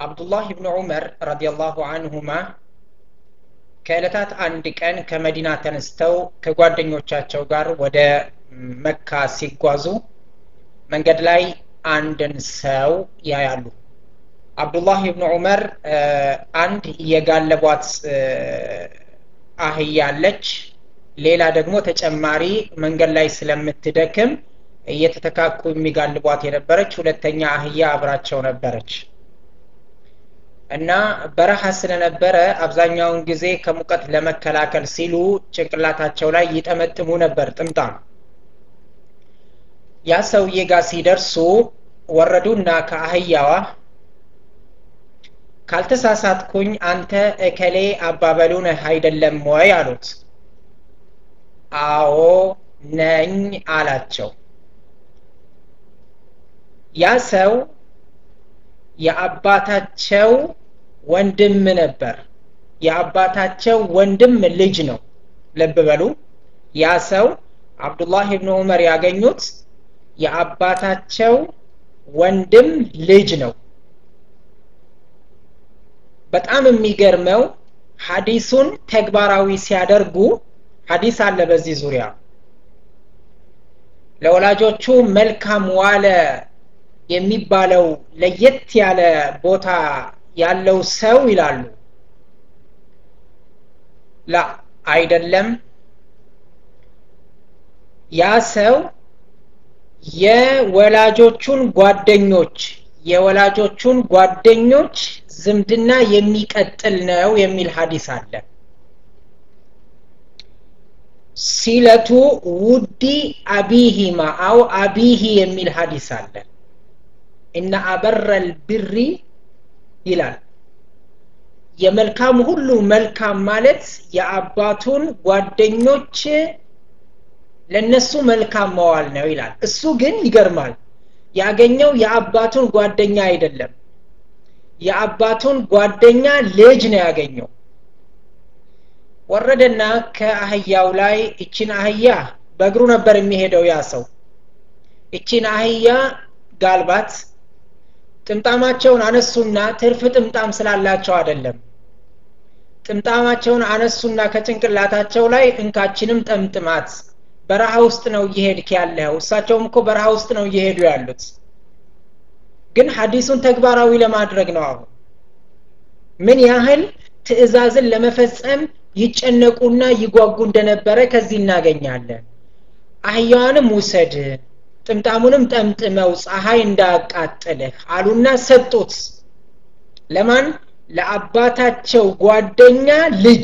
አብዱላህ ብን ዑመር ረዲየላሁ አንሁማ ከዕለታት አንድ ቀን ከመዲና ተነስተው ከጓደኞቻቸው ጋር ወደ መካ ሲጓዙ መንገድ ላይ አንድን ሰው ያያሉ አብዱላህ ብን ዑመር አንድ የጋለቧት አህያ አለች ሌላ ደግሞ ተጨማሪ መንገድ ላይ ስለምትደክም እየተተካኩ የሚጋልቧት የነበረች ሁለተኛ አህያ አብራቸው ነበረች እና በረሃ ስለነበረ አብዛኛውን ጊዜ ከሙቀት ለመከላከል ሲሉ ጭንቅላታቸው ላይ ይጠመጥሙ ነበር ጥምጣም ያ ሰውዬ ጋር ሲደርሱ ወረዱና ከአህያዋ ካልተሳሳትኩኝ አንተ እከሌ አባበሉ ነህ አይደለም ወይ አሉት አዎ ነኝ አላቸው ያ ሰው የአባታቸው ወንድም ነበር የአባታቸው ወንድም ልጅ ነው ልብ በሉ ያ ሰው አብዱላህ ብን ዑመር ያገኙት የአባታቸው ወንድም ልጅ ነው በጣም የሚገርመው ሀዲሱን ተግባራዊ ሲያደርጉ ሀዲስ አለ በዚህ ዙሪያ ለወላጆቹ መልካም ዋለ የሚባለው ለየት ያለ ቦታ ያለው ሰው ይላሉ ላ አይደለም ያ ሰው የወላጆቹን ጓደኞች የወላጆቹን ጓደኞች ዝምድና የሚቀጥል ነው የሚል ሀዲስ አለ ሲለቱ ውዲ አቢሂማ አው አቢሂ የሚል ሀዲስ አለ እነ አበረል ብሪ ይላል የመልካም ሁሉ መልካም ማለት የአባቱን ጓደኞች ለነሱ መልካም መዋል ነው ይላል እሱ ግን ይገርማል ያገኘው የአባቱን ጓደኛ አይደለም የአባቱን ጓደኛ ልጅ ነው ያገኘው ወረደና ከአህያው ላይ እችን አህያ በእግሩ ነበር የሚሄደው ያ ሰው እችን አህያ ጋልባት ጥምጣማቸውን አነሱና ትርፍ ጥምጣም ስላላቸው አይደለም ጥምጣማቸውን አነሱና ከጭንቅላታቸው ላይ እንካችንም ጠምጥማት በረሃ ውስጥ ነው እየሄድክ ያለው እሳቸውም እኮ በረሃ ውስጥ ነው እየሄዱ ያሉት ግን ሀዲሱን ተግባራዊ ለማድረግ ነው አሁን ምን ያህል ትእዛዝን ለመፈጸም ይጨነቁና ይጓጉ እንደነበረ ከዚህ እናገኛለን አህያዋንም ውሰድ ጥምጣሙንም ጠምጥመው ፀሐይ እንዳያቃጥልህ አሉና ሰጡት ለማን ለአባታቸው ጓደኛ ልጅ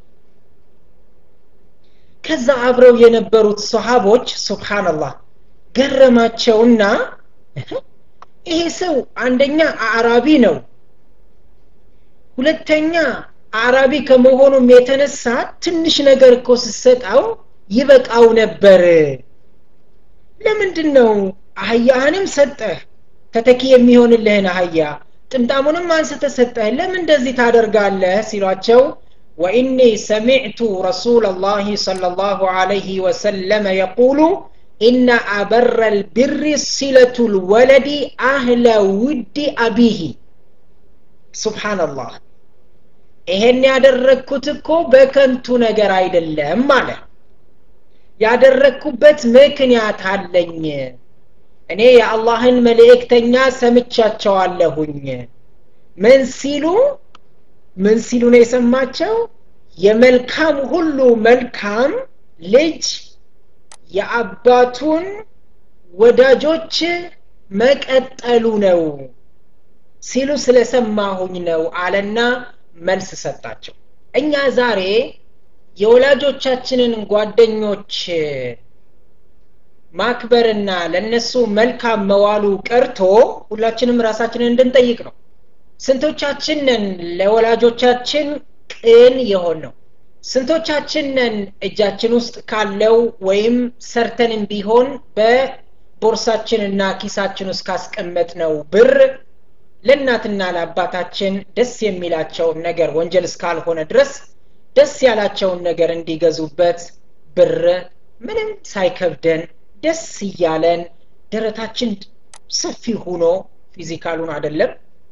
ከዛ አብረው የነበሩት ሰሃቦች ሱብሃንአላህ ገረማቸውና ይሄ ሰው አንደኛ አዕራቢ ነው ሁለተኛ አዕራቢ ከመሆኑም የተነሳ ትንሽ ነገር እኮ ስሰጠው ይበቃው ነበር ለምንድን ነው አህያህንም ሰጠህ ተተኪ የሚሆንልህን አህያ ጥምጣሙንም አንስተ ሰጠህ ለምን እንደዚህ ታደርጋለህ ሲሏቸው وإني سمعت رسول الله صلى الله عليه وسلم يقول إن أبر البر صلة الولد أهل ود أبيه سبحان الله ይሄን ያደረግኩት እኮ በከንቱ ነገር አይደለም አለ ያደረግኩበት ምክንያት አለኝ እኔ የአላህን መልእክተኛ ሰምቻቸዋለሁኝ ምን ሲሉ ምን ሲሉ ነው የሰማቸው የመልካም ሁሉ መልካም ልጅ የአባቱን ወዳጆች መቀጠሉ ነው ሲሉ ስለሰማሁኝ ነው አለና መልስ ሰጣቸው እኛ ዛሬ የወላጆቻችንን ጓደኞች ማክበርና ለነሱ መልካም መዋሉ ቀርቶ ሁላችንም ራሳችንን እንድንጠይቅ ነው ስንቶቻችንን ለወላጆቻችን ቅን የሆን ነው ስንቶቻችንን እጃችን ውስጥ ካለው ወይም ሰርተንም ቢሆን በቦርሳችንና ኪሳችን ውስጥ ካስቀመጥ ነው ብር ለእናትና ለአባታችን ደስ የሚላቸውን ነገር ወንጀል እስካልሆነ ድረስ ደስ ያላቸውን ነገር እንዲገዙበት ብር ምንም ሳይከብደን ደስ እያለን ደረታችን ሰፊ ሆኖ ፊዚካሉን አይደለም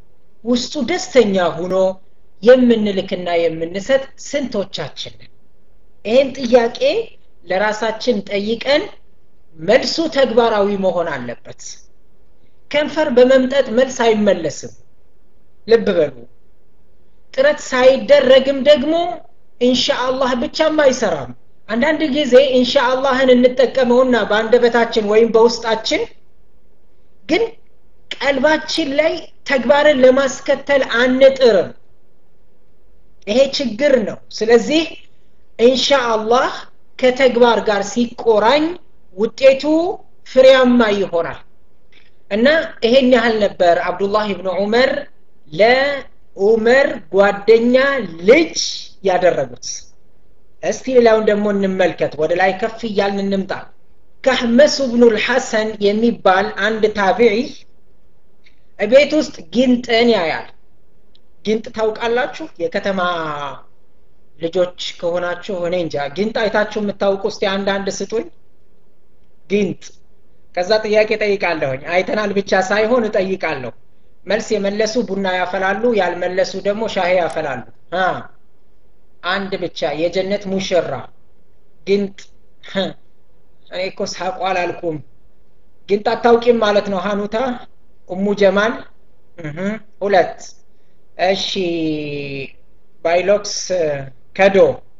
ውስጡ ደስተኛ ሁኖ የምንልክና የምንሰጥ ስንቶቻችን ይህን ጥያቄ ለራሳችን ጠይቀን መልሱ ተግባራዊ መሆን አለበት ከንፈር በመምጠጥ መልስ አይመለስም ልብ በሉ ጥረት ሳይደረግም ደግሞ ኢንሻአላህ ብቻም አይሰራም አንዳንድ ጊዜ ኢንሻአላህን እንጠቀመውና በአንደበታችን ወይም በውስጣችን ግን ቀልባችን ላይ ተግባርን ለማስከተል አንጥርም ይሄ ችግር ነው ስለዚህ ኢንሻአላህ ከተግባር ጋር ሲቆራኝ ውጤቱ ፍሬያማ ይሆናል እና ይሄን ያህል ነበር አብዱላህ ብን ዑመር ለዑመር ጓደኛ ልጅ ያደረጉት እስቲ ሌላውን ደግሞ እንመልከት ወደ ላይ ከፍ እያልን እንምጣ ከህመሱ ብኑ ልሐሰን የሚባል አንድ ታቢዒ ቤት ውስጥ ጊንጥን ያያል ጊንጥ ታውቃላችሁ የከተማ ልጆች ከሆናችሁ እኔ እንጃ ጊንጥ አይታችሁ የምታውቁ እስቲ አንዳንድ ስጡኝ ጊንጥ ከዛ ጥያቄ ጠይቃለሁኝ አይተናል ብቻ ሳይሆን እጠይቃለሁ መልስ የመለሱ ቡና ያፈላሉ ያልመለሱ ደግሞ ሻሄ ያፈላሉ አንድ ብቻ የጀነት ሙሽራ ግንጥ እኔ እኮ ሳቋ አላልኩም ግንጥ አታውቂም ማለት ነው ሀኑታ ኡሙ ጀማል ሁለት እሺ ባይሎክስ ከዶ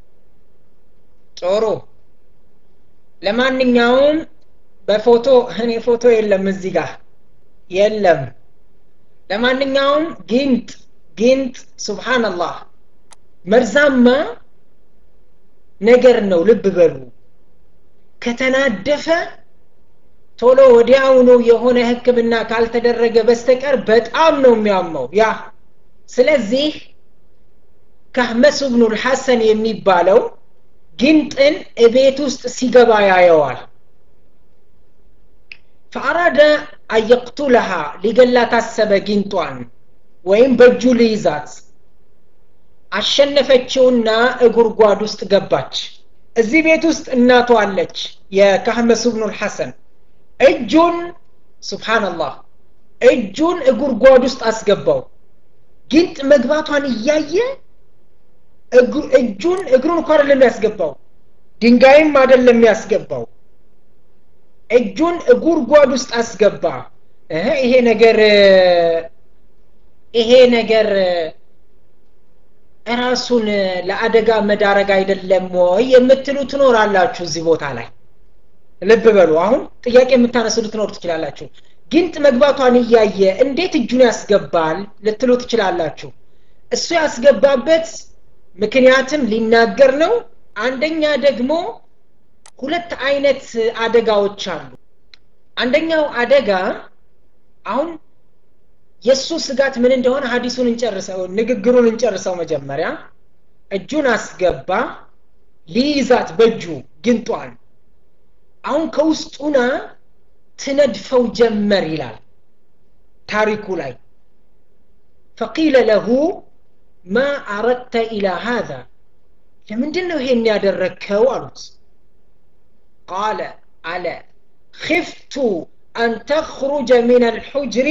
ጥሩ ለማንኛውም በፎቶ እኔ ፎቶ የለም እዚህ ጋር የለም ለማንኛውም ጊንጥ ጊንጥ ሱብሃንአላህ መርዛማ ነገር ነው ልብ በሉ ከተናደፈ ቶሎ ወዲያውኑ የሆነ ህክምና ካልተደረገ በስተቀር በጣም ነው የሚያመው ያ ስለዚህ ካህመስ ብኑ ልሐሰን የሚባለው ጊንጥን እቤት ውስጥ ሲገባ ያየዋል ፈአራደ አየቅቱለሃ ሊገላት አሰበ ጊንጧን ወይም በእጁ ልይዛት አሸነፈችውና እጉርጓድ ውስጥ ገባች እዚህ ቤት ውስጥ እናቷ አለች የካህመስ ብኑ ልሐሰን እጁን ስብሓንላህ እጁን እጉርጓድ ውስጥ አስገባው ጊንጥ መግባቷን እያየ እጁን እግሩን እንኳ አይደለም ያስገባው ድንጋይም አይደለም ያስገባው እጁን ጉድጓድ ውስጥ አስገባ ይሄ ነገር ይሄ ነገር ራሱን ለአደጋ መዳረግ አይደለም ወይ የምትሉ ትኖራላችሁ እዚህ ቦታ ላይ ልብ በሉ አሁን ጥያቄ የምታነሱ ልትኖር ትችላላችሁ ጊንጥ መግባቷን እያየ እንዴት እጁን ያስገባል ልትሉ ትችላላችሁ እሱ ያስገባበት ምክንያትም ሊናገር ነው አንደኛ ደግሞ ሁለት አይነት አደጋዎች አሉ አንደኛው አደጋ አሁን የእሱ ስጋት ምን እንደሆነ ሀዲሱን እንጨርሰው ንግግሩን እንጨርሰው መጀመሪያ እጁን አስገባ ሊይዛት በእጁ ግንጧን አሁን ከውስጡና ትነድፈው ጀመር ይላል ታሪኩ ላይ ፈቂለ ለሁ ማ አረድተ ኢላ ሃذا ለምንድን ነው ይሄን ያደረግከው አሉት ቃለ አለ خفت أن تخرج من الحجر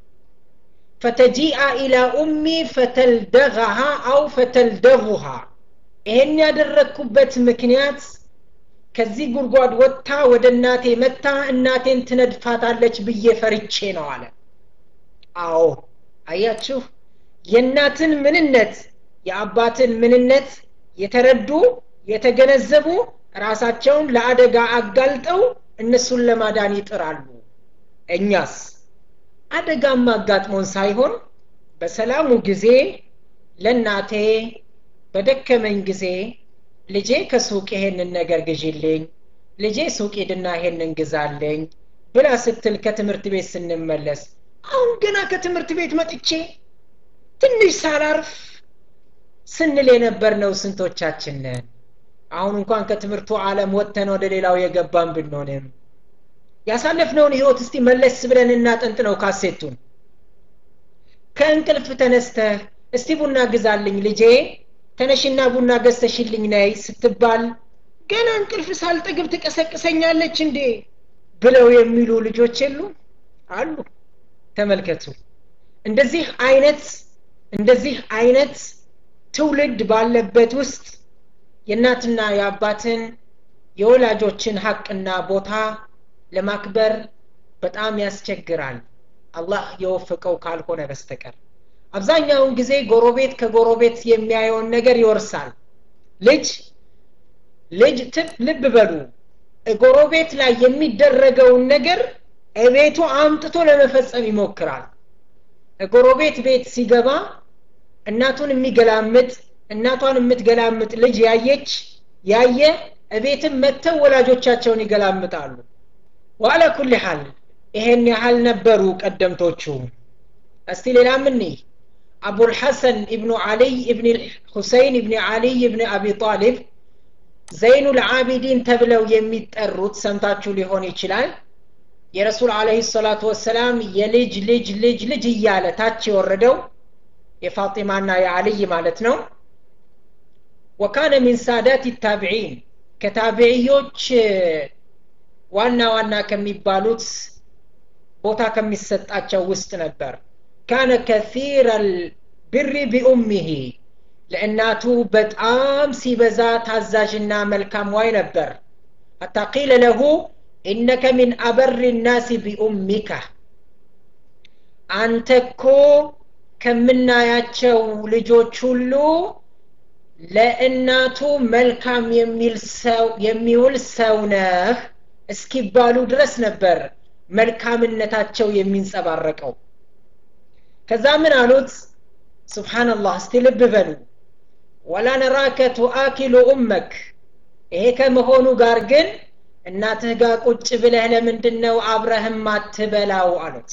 فتجيء إلى أمي فتلدغها أو فتلدغها ይሄን ያደረግኩበት ምክንያት ከዚህ ጉድጓድ ወጥታ ወደ እናቴ መታ እናቴን ትነድፋታለች ብዬ ፈርቼ ነው አለ አዎ አያችሁ የእናትን ምንነት የአባትን ምንነት የተረዱ የተገነዘቡ ራሳቸውን ለአደጋ አጋልጠው እነሱን ለማዳን ይጥራሉ እኛስ አደጋም አጋጥሞን ሳይሆን በሰላሙ ጊዜ ለእናቴ በደከመኝ ጊዜ ልጄ ከሱቅ ይሄንን ነገር ግዢልኝ ልጄ ሱቅ ሂድና ይሄንን ግዛለኝ ብላ ስትል ከትምህርት ቤት ስንመለስ አሁን ገና ከትምህርት ቤት መጥቼ ትንሽ ሳላርፍ ስንል የነበር ነው ስንቶቻችን ነን አሁን እንኳን ከትምህርቱ ዓለም ወጥተን ወደ ሌላው የገባን ብንሆንም ያሳለፍነውን ህይወት እስቲ መለስ ብለን እናጠንጥ ነው ካሴቱን ከእንቅልፍ ተነስተህ እስቲ ቡና ግዛልኝ ልጄ ተነሽና ቡና ገዝተሽልኝ ነይ ስትባል ገና እንቅልፍ ሳልጠግብ ትቀሰቅሰኛለች እንዴ ብለው የሚሉ ልጆች የሉ አሉ ተመልከቱ እንደዚህ አይነት እንደዚህ አይነት ትውልድ ባለበት ውስጥ የእናትና የአባትን የወላጆችን ሀቅና ቦታ ለማክበር በጣም ያስቸግራል አላህ የወፈቀው ካልሆነ በስተቀር አብዛኛውን ጊዜ ጎረቤት ከጎረቤት የሚያየውን ነገር ይወርሳል ልጅ ልጅ ልብ በሉ ጎረቤት ላይ የሚደረገውን ነገር ቤቱ አምጥቶ ለመፈጸም ይሞክራል ጎረቤት ቤት ሲገባ እናቱን የሚገላምጥ እናቷን የምትገላምጥ ልጅ ያየች ያየ እቤትም መጥተው ወላጆቻቸውን ይገላምጣሉ ዋለ ኩል ሐል ይሄን ያህል ነበሩ ቀደምቶቹ እስቲ ሌላ ምን አቡልሐሰን ኢብኑ አልይ ኢብን ሁሰይን ኢብን አልይ ኢብን አቢ ጣሊብ ዘይኑ ልዓቢዲን ተብለው የሚጠሩት ሰምታችሁ ሊሆን ይችላል የረሱል አለህ ሰላቱ ወሰላም የልጅ ልጅ ልጅ ልጅ እያለ ታች የወረደው የፋጢማና የአልይ ማለት ነው ወካነ ሚን ሳዳት ታቢዒን ከታቢዕዮች ዋና ዋና ከሚባሉት ቦታ ከሚሰጣቸው ውስጥ ነበር ካነ ከሲረ ልብሪ ቢኡሚሂ ለእናቱ በጣም ሲበዛ ታዛዥና መልካም ዋይ ነበር ሐታ ቂለ ለሁ ኢነከ ሚን አበር ናሲ ቢኡሚካ አንተ እኮ ከምናያቸው ልጆች ሁሉ ለእናቱ መልካም የሚል ሰው የሚውል ሰው ነህ እስኪባሉ ድረስ ነበር መልካምነታቸው የሚንጸባረቀው ከዛ ምን አሉት ስብሓንላህ እስቲ ልብ በሉ ወላ ነራከ ቱአኪሉ ኡመክ ይሄ ከመሆኑ ጋር ግን እናትህ ጋር ቁጭ ብለህ ለምንድን ነው አብረህም አትበላው አሉት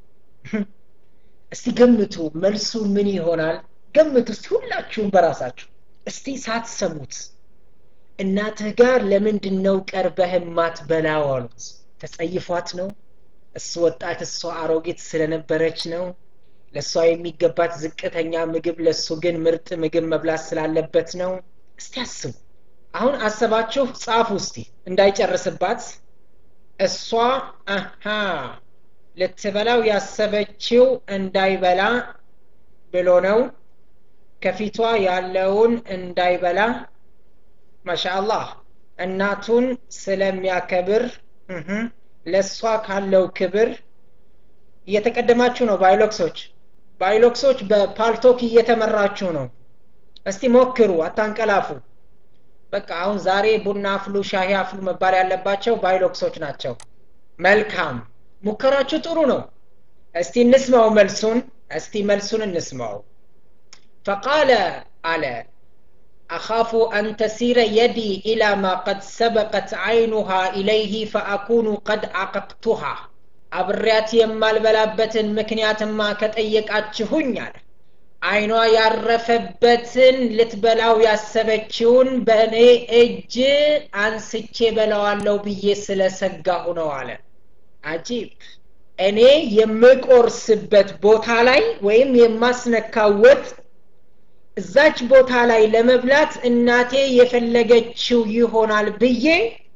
እስቲ ገምቱ መልሱ ምን ይሆናል ገምቱ እስቲ ሁላችሁም በራሳችሁ እስቲ ሳትሰሙት እናትህ ጋር ለምንድን ነው ቀርበህ ማትበላው አሉት ተጸይፏት ነው እሱ ወጣት እሷ አሮጊት ስለነበረች ነው ለእሷ የሚገባት ዝቅተኛ ምግብ ለእሱ ግን ምርጥ ምግብ መብላት ስላለበት ነው እስቲ አስቡ አሁን አሰባችሁ ጻፉ እስቲ እንዳይጨርስባት እሷ አሃ ልትበላው ያሰበችው እንዳይበላ ብሎ ነው ከፊቷ ያለውን እንዳይበላ ማሻአላህ እናቱን ስለሚያከብር ለእሷ ካለው ክብር እየተቀደማችሁ ነው ባይሎክሶች ባይሎክሶች በፓልቶክ እየተመራችሁ ነው እስቲ ሞክሩ አታንቀላፉ በቃ አሁን ዛሬ ቡና አፍሉ ሻሂ አፍሉ መባል ያለባቸው ባይሎክሶች ናቸው መልካም ሙከራችሁ ጥሩ ነው እስቲ እንስማው መልሱን እስቲ መልሱን እንስማው ፈቃለ አለ أخاف أن تسير يدي إلى ما قد سبقت عينها إليه فأكون قد عققتها አብሬያት የማልበላበትን ምክንያትማ ከጠየቃችሁኝ አለ አይኗ ያረፈበትን ልትበላው ያሰበችውን በእኔ እጅ አንስቼ በላዋለሁ ብዬ ስለሰጋሁ ነው አለ አጂብ እኔ የምቆርስበት ቦታ ላይ ወይም የማስነካው ወጥ እዛች ቦታ ላይ ለመብላት እናቴ የፈለገችው ይሆናል ብዬ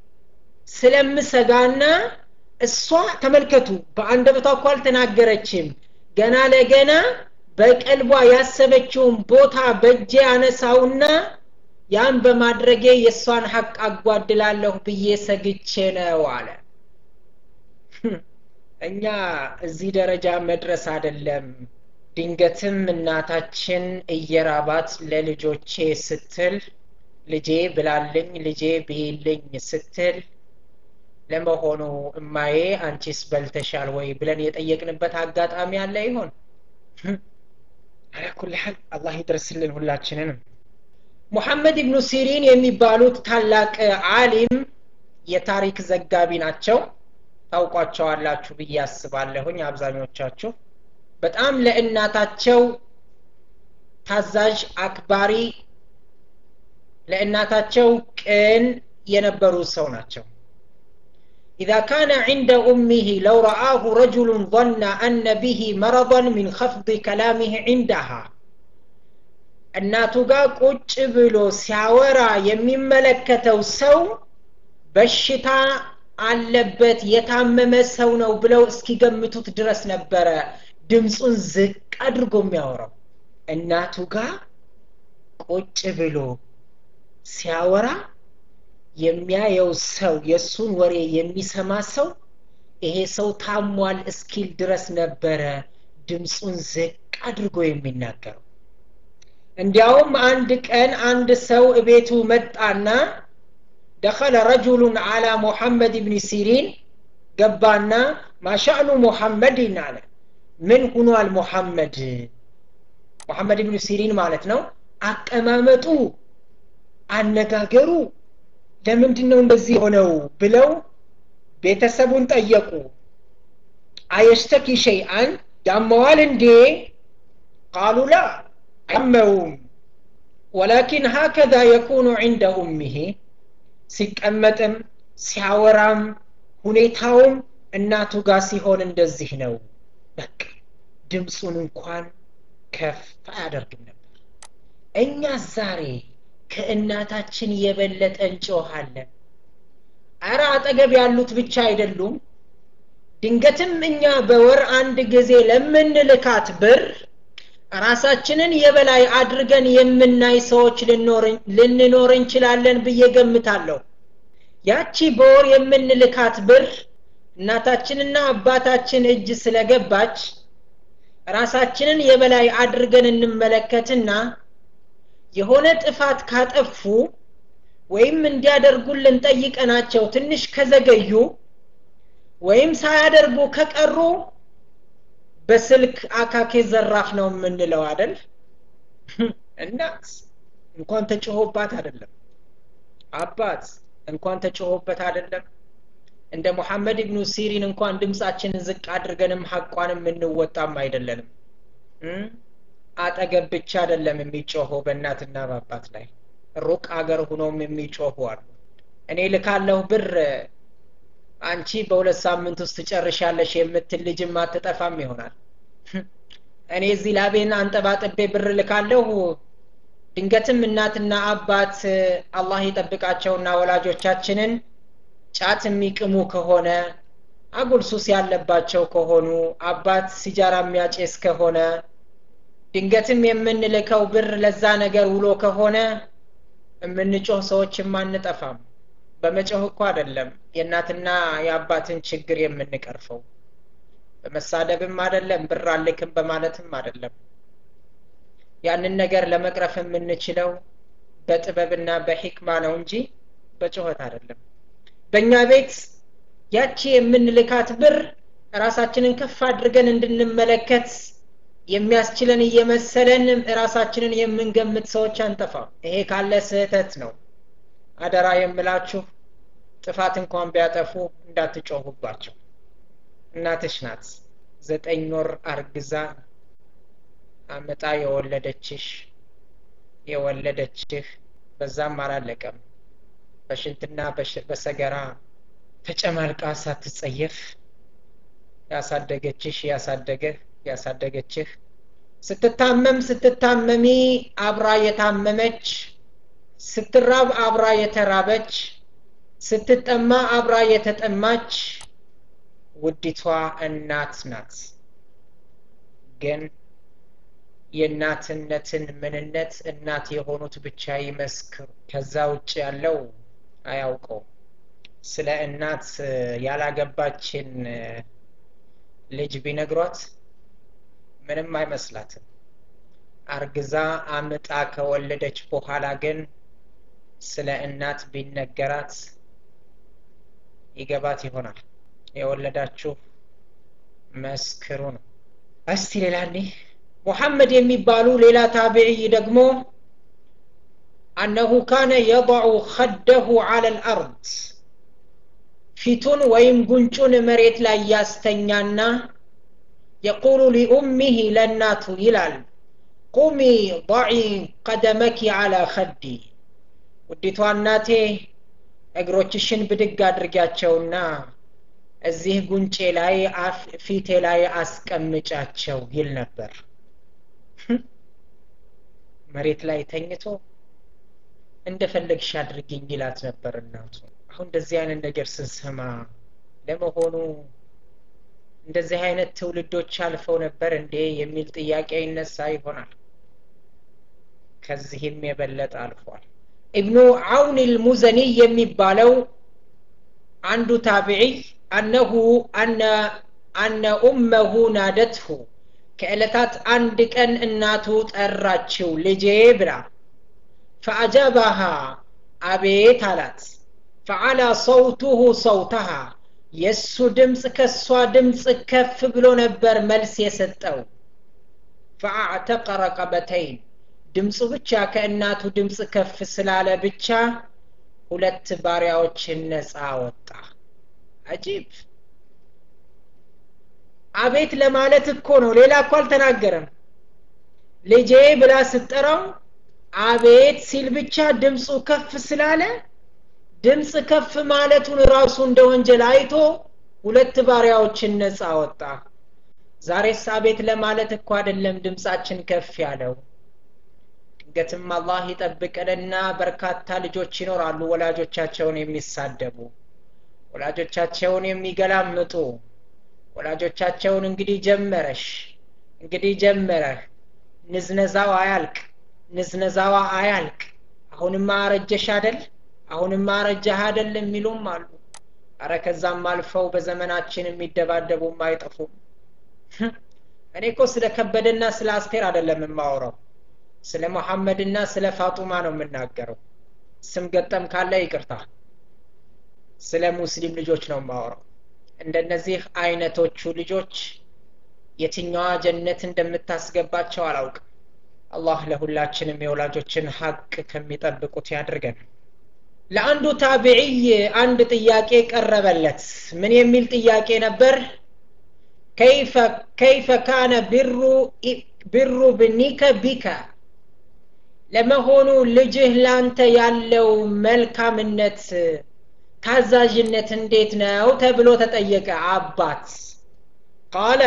ስለምሰጋና እሷ ተመልከቱ በአንደበቷ እኮ አልተናገረችም ገና ለገና በቀልቧ ያሰበችውን ቦታ በእጄ አነሳውና ያን በማድረጌ የእሷን ሀቅ አጓድላለሁ ብዬ ሰግቼ ነው አለ እኛ እዚህ ደረጃ መድረስ አይደለም ድንገትም እናታችን እየራባት ለልጆቼ ስትል ልጄ ብላልኝ ልጄ ብይልኝ ስትል ለመሆኑ እማዬ አንቺስ በልተሻል ወይ ብለን የጠየቅንበት አጋጣሚ አለ ይሆን አላኩል ሐል አላህ ይድረስልን ሁላችንንም ሙሐመድ ኢብኑ ሲሪን የሚባሉት ታላቅ አሊም የታሪክ ዘጋቢ ናቸው ታውቋቸዋላችሁ ብዬ አስባለሁኝ አብዛኞቻችሁ በጣም ለእናታቸው ታዛዥ አክባሪ ለእናታቸው ቅን የነበሩ ሰው ናቸው إذا كان عند أمه لو رآه رجل ظن أن به مرضا من خفض كلامه عندها እናቱ ጋር ቁጭ ብሎ ሲያወራ የሚመለከተው ሰው በሽታ አለበት የታመመ ሰው ነው ብለው እስኪገምቱት ድረስ ነበረ ድምፁን ዝቅ አድርጎ የሚያወራው እናቱ ጋር ቁጭ ብሎ ሲያወራ የሚያየው ሰው የእሱን ወሬ የሚሰማ ሰው ይሄ ሰው ታሟል እስኪል ድረስ ነበረ ድምፁን ዝቅ አድርጎ የሚናገረው እንዲያውም አንድ ቀን አንድ ሰው እቤቱ መጣና ደኸለ ረጁሉን አላ ሙሐመድ ብን ሲሪን ገባና ማሻእኑ ሙሐመድን አለ ምን ሁኗል ሙሐመድ ሙሐመድ ብን ሲሪን ማለት ነው አቀማመጡ አነጋገሩ ለምንድን ነው እንደዚህ ሆነው ብለው ቤተሰቡን ጠየቁ አየሽተኪ ሸይአን ያመዋል እንዴ ቃሉ ላ አመውም ወላኪን ሀከዛ የኩኑ ዕንደ ኡሚሄ ሲቀመጥም ሲያወራም ሁኔታውም እናቱ ጋር ሲሆን እንደዚህ ነው በቃ ድምፁን እንኳን ከፍ አያደርግም ነበር እኛ ዛሬ ከእናታችን የበለጠ እንጮሃለን አረ አጠገብ ያሉት ብቻ አይደሉም ድንገትም እኛ በወር አንድ ጊዜ ለምንልካት ብር ራሳችንን የበላይ አድርገን የምናይ ሰዎች ልንኖር እንችላለን ብዬ ገምታለሁ ያቺ በወር የምንልካት ብር እናታችንና አባታችን እጅ ስለገባች ራሳችንን የበላይ አድርገን እንመለከትና የሆነ ጥፋት ካጠፉ ወይም እንዲያደርጉልን ጠይቀናቸው ትንሽ ከዘገዩ ወይም ሳያደርጉ ከቀሩ በስልክ አካኬ ዘራፍ ነው የምንለው አደል እናት እንኳን ተጭሆባት አይደለም አባት እንኳን ተጭሆበት አይደለም እንደ ሙሐመድ ብኑ ሲሪን እንኳን ድምፃችንን ዝቅ አድርገንም ሀቋንም የምንወጣም አይደለንም አጠገብ ብቻ አይደለም የሚጮኸው በእናትና በአባት ላይ ሩቅ አገር ሁኖም የሚጮሁ አሉ እኔ ልካለሁ ብር አንቺ በሁለት ሳምንት ውስጥ ጨርሻለሽ የምትል ልጅም አትጠፋም ይሆናል እኔ እዚህ ላቤን አንጠባጥቤ ብር ልካለሁ ድንገትም እናትና አባት አላህ ይጠብቃቸውና ወላጆቻችንን ጫት የሚቅሙ ከሆነ አጉል ሱስ ያለባቸው ከሆኑ አባት ሲጃራ የሚያጨስ ከሆነ ድንገትም የምንልከው ብር ለዛ ነገር ውሎ ከሆነ የምንጮህ ሰዎችም አንጠፋም በመጮህ እኮ አይደለም የእናትና የአባትን ችግር የምንቀርፈው በመሳደብም አይደለም ብር አልክም በማለትም አይደለም ያንን ነገር ለመቅረፍ የምንችለው በጥበብና በሂክማ ነው እንጂ በጩኸት አይደለም በእኛ ቤት ያቺ የምንልካት ብር ራሳችንን ከፍ አድርገን እንድንመለከት የሚያስችለን እየመሰለን ራሳችንን የምንገምት ሰዎች አንጠፋም ይሄ ካለ ስህተት ነው አደራ የምላችሁ ጥፋት እንኳን ቢያጠፉ እንዳትጮሁባቸው እናትሽ ናት ዘጠኝ ወር አርግዛ አመጣ የወለደችሽ የወለደችህ በዛም አላለቀም በሽንትና በሰገራ ተጨማልቃ ሳትጸየፍ ያሳደገችሽ ያሳደገህ ያሳደገችህ ስትታመም ስትታመሚ አብራ የታመመች ስትራብ አብራ የተራበች ስትጠማ አብራ የተጠማች ውዲቷ እናት ናት ግን የእናትነትን ምንነት እናት የሆኑት ብቻ ይመስክሩ ከዛ ውጭ ያለው አያውቀው ስለ እናት ያላገባችን ልጅ ቢነግሯት ምንም አይመስላትም አርግዛ አምጣ ከወለደች በኋላ ግን ስለ እናት ቢነገራት ይገባት ይሆናል የወለዳችሁ መስክሩ ነው እስቲ ሌላ እኔ ሙሐመድ የሚባሉ ሌላ ታቢዕይ ደግሞ አነሁ ካነ የضዑ ኸደሁ አለ ልአርድ ፊቱን ወይም ጉንጩን መሬት ላይ ያስተኛና የቁሉ ሊኡሚህ ለእናቱ ይላል ቁሚ ضዒ ቀደመኪ አላ ኸዲ ውዲቷ እናቴ እግሮችሽን ብድግ አድርጊያቸውና እዚህ ጉንጬ ላይ ፊቴ ላይ አስቀምጫቸው ይል ነበር መሬት ላይ ተኝቶ እንደፈለግሽ አድርጊኝ ይላት ነበር እናቱ አሁን እንደዚህ አይነት ነገር ስንሰማ ለመሆኑ እንደዚህ አይነት ትውልዶች አልፈው ነበር እንዴ የሚል ጥያቄ ይነሳ ይሆናል ከዚህም የበለጠ አልፏል ኢብኑ አውን ልሙዘኒ የሚባለው አንዱ ታቢዒ አነሁ አነ አነ ኡመሁ ናደትሁ ከዕለታት አንድ ቀን እናቱ ጠራችው ልጄ ብላ ፈአጃባሃ አቤት አላት ፈዓላ ሰውቱሁ ሰውተሃ የእሱ ድምፅ ከእሷ ድምፅ ከፍ ብሎ ነበር መልስ የሰጠው ፈአዕተቀ ረቀበተይን ድምፁ ብቻ ከእናቱ ድምፅ ከፍ ስላለ ብቻ ሁለት ባሪያዎችን ነፃ ወጣ አጂብ አቤት ለማለት እኮ ነው ሌላ እኮ አልተናገረም ልጄ ብላ ስጠራው አቤት ሲል ብቻ ድምፁ ከፍ ስላለ ድምፅ ከፍ ማለቱን ራሱ እንደ ወንጀል አይቶ ሁለት ባሪያዎችን ነፃ ወጣ ዛሬስ አቤት ለማለት እኮ አይደለም ድምፃችን ከፍ ያለው ድንገትም አላህ ይጠብቀንና በርካታ ልጆች ይኖራሉ ወላጆቻቸውን የሚሳደቡ ወላጆቻቸውን የሚገላምጡ ወላጆቻቸውን እንግዲህ ጀመረሽ እንግዲህ ጀመረህ ንዝነዛው አያልቅ ንዝነዛዋ አያልቅ አሁንማ አረጀሽ አደል አሁንማ አረጀህ አደል የሚሉም አሉ አረ ከዛም አልፈው በዘመናችን የሚደባደቡም አይጠፉም እኔ እኮ ስለ ከበደና ስለ አስቴር አደለም የማወራው ስለ መሐመድና ስለ ፋጡማ ነው የምናገረው ስም ገጠም ካለ ይቅርታ ስለ ሙስሊም ልጆች ነው የማወራው እንደነዚህ አይነቶቹ ልጆች የትኛዋ ጀነት እንደምታስገባቸው አላውቅም አላህ ለሁላችንም የወላጆችን ሀቅ ከሚጠብቁት ያድርገን ለአንዱ ታቢዕይ አንድ ጥያቄ ቀረበለት ምን የሚል ጥያቄ ነበር ከይፈ ካነ ብሩ ብሩ ብኒከ ቢከ ለመሆኑ ልጅህ ላንተ ያለው መልካምነት ታዛዥነት እንዴት ነው ተብሎ ተጠየቀ አባት ቃለ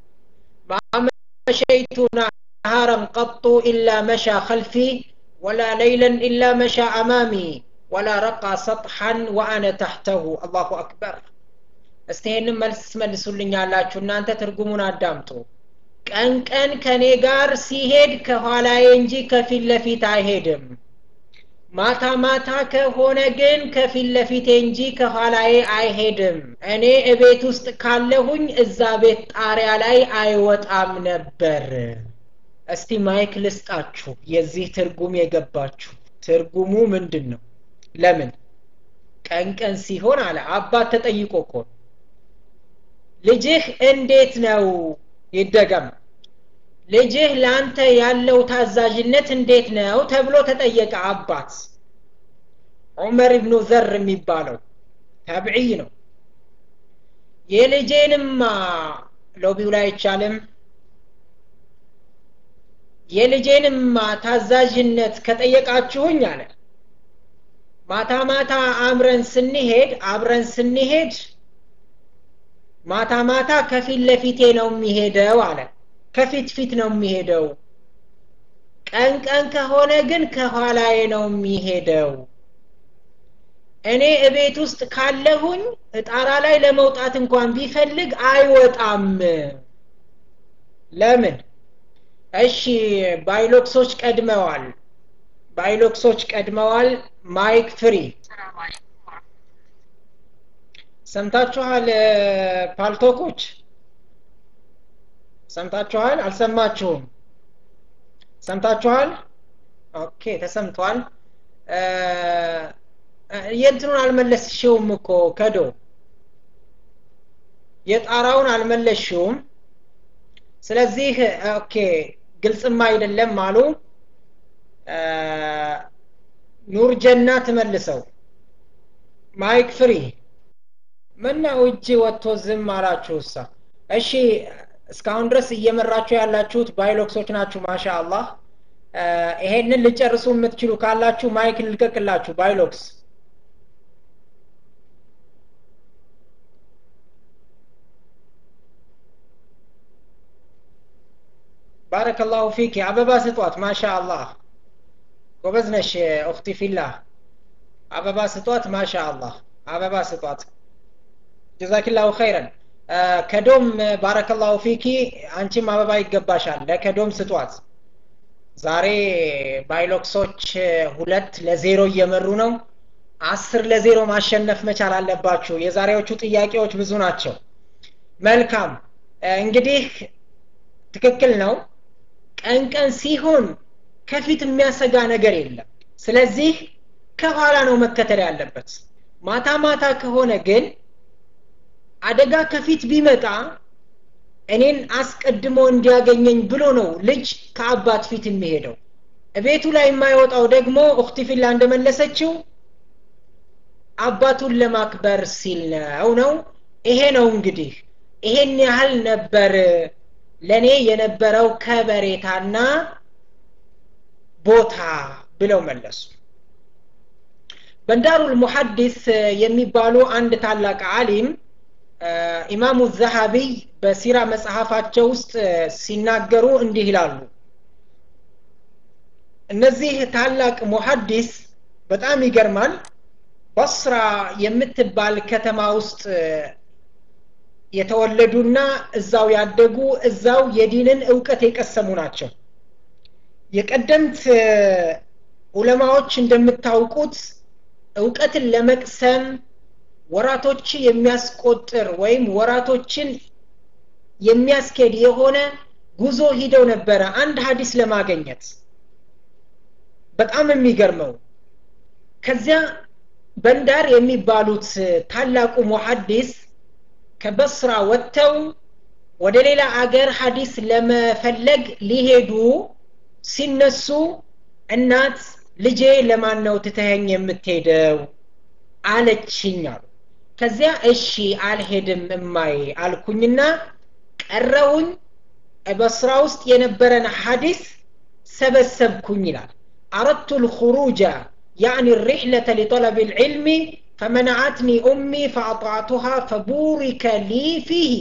ማመሸይቱ ናሃረን ቀጡ ኢላ መሻ ከልፊ ወላ ለይለን ኢላ መሻ አማሚ ወላ ረቃ ሰጥሐን ወአነ ታሕተሁ አላሁ አክበር እስቲ ይህንም መልስ መልሱልኛላችሁ እናንተ ትርጉሙን አዳምጡ ቀን ቀን ከኔ ጋር ሲሄድ ከኋላዬ እንጂ ከፊት ለፊት አይሄድም ማታ ማታ ከሆነ ግን ከፊት ለፊቴ እንጂ ከኋላዬ አይሄድም እኔ እቤት ውስጥ ካለሁኝ እዛ ቤት ጣሪያ ላይ አይወጣም ነበር እስቲ ማይክ ልስጣችሁ የዚህ ትርጉም የገባችሁ ትርጉሙ ምንድን ነው ለምን ቀን ቀን ሲሆን አለ አባት ተጠይቆ እኮ ልጅህ እንዴት ነው ይደገም ልጅህ ለአንተ ያለው ታዛዥነት እንዴት ነው ተብሎ ተጠየቀ አባት ዑመር ብኑ ዘር የሚባለው ታብዕይ ነው የልጄንማ ሎቢው ላይ አይቻልም የልጄንማ ታዛዥነት ከጠየቃችሁኝ አለ ማታ ማታ አምረን ስንሄድ አብረን ስንሄድ ማታ ማታ ከፊት ለፊቴ ነው የሚሄደው አለ ከፊት ፊት ነው የሚሄደው ቀን ቀን ከሆነ ግን ከኋላዬ ነው የሚሄደው እኔ እቤት ውስጥ ካለሁኝ ጣራ ላይ ለመውጣት እንኳን ቢፈልግ አይወጣም ለምን እሺ ባይሎክሶች ቀድመዋል ባይሎክሶች ቀድመዋል ማይክ ፍሪ ሰምታችኋል ፓልቶኮች ሰምታችኋል አልሰማችሁም ሰምታችኋል ኦኬ ተሰምቷል የእንትኑን አልመለስሽውም እኮ ከዶ የጣራውን አልመለስሽውም ስለዚህ ኦኬ ግልጽም አይደለም አሉ ኑር ጀና ትመልሰው ማይክ ፍሪ ምነው እጅ ወጥቶ ዝም አላችሁ እሳ እሺ እስካሁን ድረስ እየመራችሁ ያላችሁት ባይሎክሶች ናችሁ ማሻ አላህ ይሄንን ልጨርሱ የምትችሉ ካላችሁ ማይክ ልልቀቅላችሁ ባይሎክስ ባረከላሁ ፊክ አበባ ስጧት ማሻ አላህ ጎበዝ ነሽ ኡክቲ ፊላህ አበባ ስጧት ማሻ አላህ አበባ ስጧት ጀዛኪላሁ ኸይረን ከዶም ባረከላሁ ፊኪ አንቺም አበባ ይገባሻል ለከዶም ስጧት ዛሬ ባይሎክሶች ሁለት ለዜሮ እየመሩ ነው አስር ለዜሮ ማሸነፍ መቻል አለባችሁ የዛሬዎቹ ጥያቄዎች ብዙ ናቸው መልካም እንግዲህ ትክክል ነው ቀን ቀን ሲሆን ከፊት የሚያሰጋ ነገር የለም ስለዚህ ከኋላ ነው መከተል ያለበት ማታ ማታ ከሆነ ግን አደጋ ከፊት ቢመጣ እኔን አስቀድሞ እንዲያገኘኝ ብሎ ነው ልጅ ከአባት ፊት የሚሄደው እቤቱ ላይ የማይወጣው ደግሞ ኡክቲ ፊላ እንደመለሰችው አባቱን ለማክበር ሲል ነው ነው ይሄ ነው እንግዲህ ይሄን ያህል ነበር ለእኔ የነበረው ከበሬታና ቦታ ብለው መለሱ በንዳሩል ሙሐዲስ የሚባሉ አንድ ታላቅ አሊም ኢማሙ ዘሃቢይ በሲራ መጽሐፋቸው ውስጥ ሲናገሩ እንዲህ ይላሉ እነዚህ ታላቅ ሙሐዲስ በጣም ይገርማል በስራ የምትባል ከተማ ውስጥ የተወለዱና እዛው ያደጉ እዛው የዲንን እውቀት የቀሰሙ ናቸው የቀደምት ዑለማዎች እንደምታውቁት እውቀትን ለመቅሰም ወራቶች የሚያስቆጥር ወይም ወራቶችን የሚያስኬድ የሆነ ጉዞ ሂደው ነበረ አንድ ሀዲስ ለማገኘት በጣም የሚገርመው ከዚያ በንዳር የሚባሉት ታላቁ ሙሐዲስ ከበስራ ወጥተው ወደ ሌላ አገር ሀዲስ ለመፈለግ ሊሄዱ ሲነሱ እናት ልጄ ለማን ነው ትተኸኝ የምትሄደው አለችኝ አሉ ከዚያ እሺ አልሄድም እማዬ አልኩኝና ቀረውኝ በስራ ውስጥ የነበረን ሀዲስ ሰበሰብኩኝ ይላል አረድቱ ልኹሩጃ يعني الرحلة لطلب العلم فمنعتني أمي فأطعتها فبورك لي فيه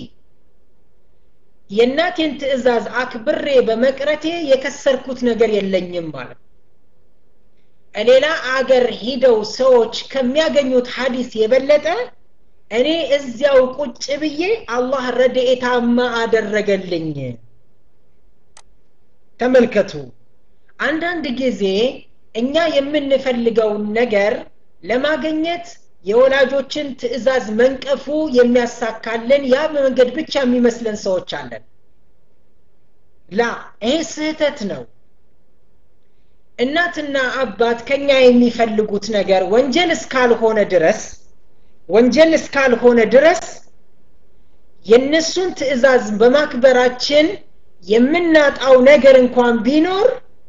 የእናቴን ትእዛዝ አክብሬ በመቅረቴ የከሰርኩት ነገር የለኝም ማለት ሌላ አገር ሂደው ሰዎች ከሚያገኙት ሀዲስ የበለጠ እኔ እዚያው ቁጭ ብዬ አላህ ረድኤታማ አደረገልኝ ተመልከቱ አንዳንድ ጊዜ እኛ የምንፈልገውን ነገር ለማገኘት የወላጆችን ትእዛዝ መንቀፉ የሚያሳካልን ያ መንገድ ብቻ የሚመስለን ሰዎች አለን ላ ይሄ ስህተት ነው እናትና አባት ከኛ የሚፈልጉት ነገር ወንጀል እስካልሆነ ድረስ ወንጀል እስካልሆነ ድረስ የእነሱን ትእዛዝ በማክበራችን የምናጣው ነገር እንኳን ቢኖር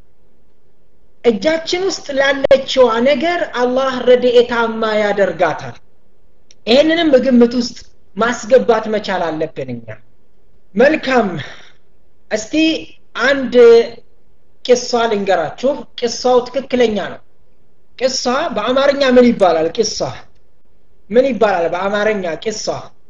እጃችን ውስጥ ላለችዋ ነገር አላህ ረድኤታማ ያደርጋታል ይህንንም በግምት ውስጥ ማስገባት መቻል አለብን እኛ መልካም እስቲ አንድ ቂሷ ልንገራችሁ ቂሷው ትክክለኛ ነው ቂሷ በአማርኛ ምን ይባላል ቂሷ ምን ይባላል በአማርኛ ቂሷ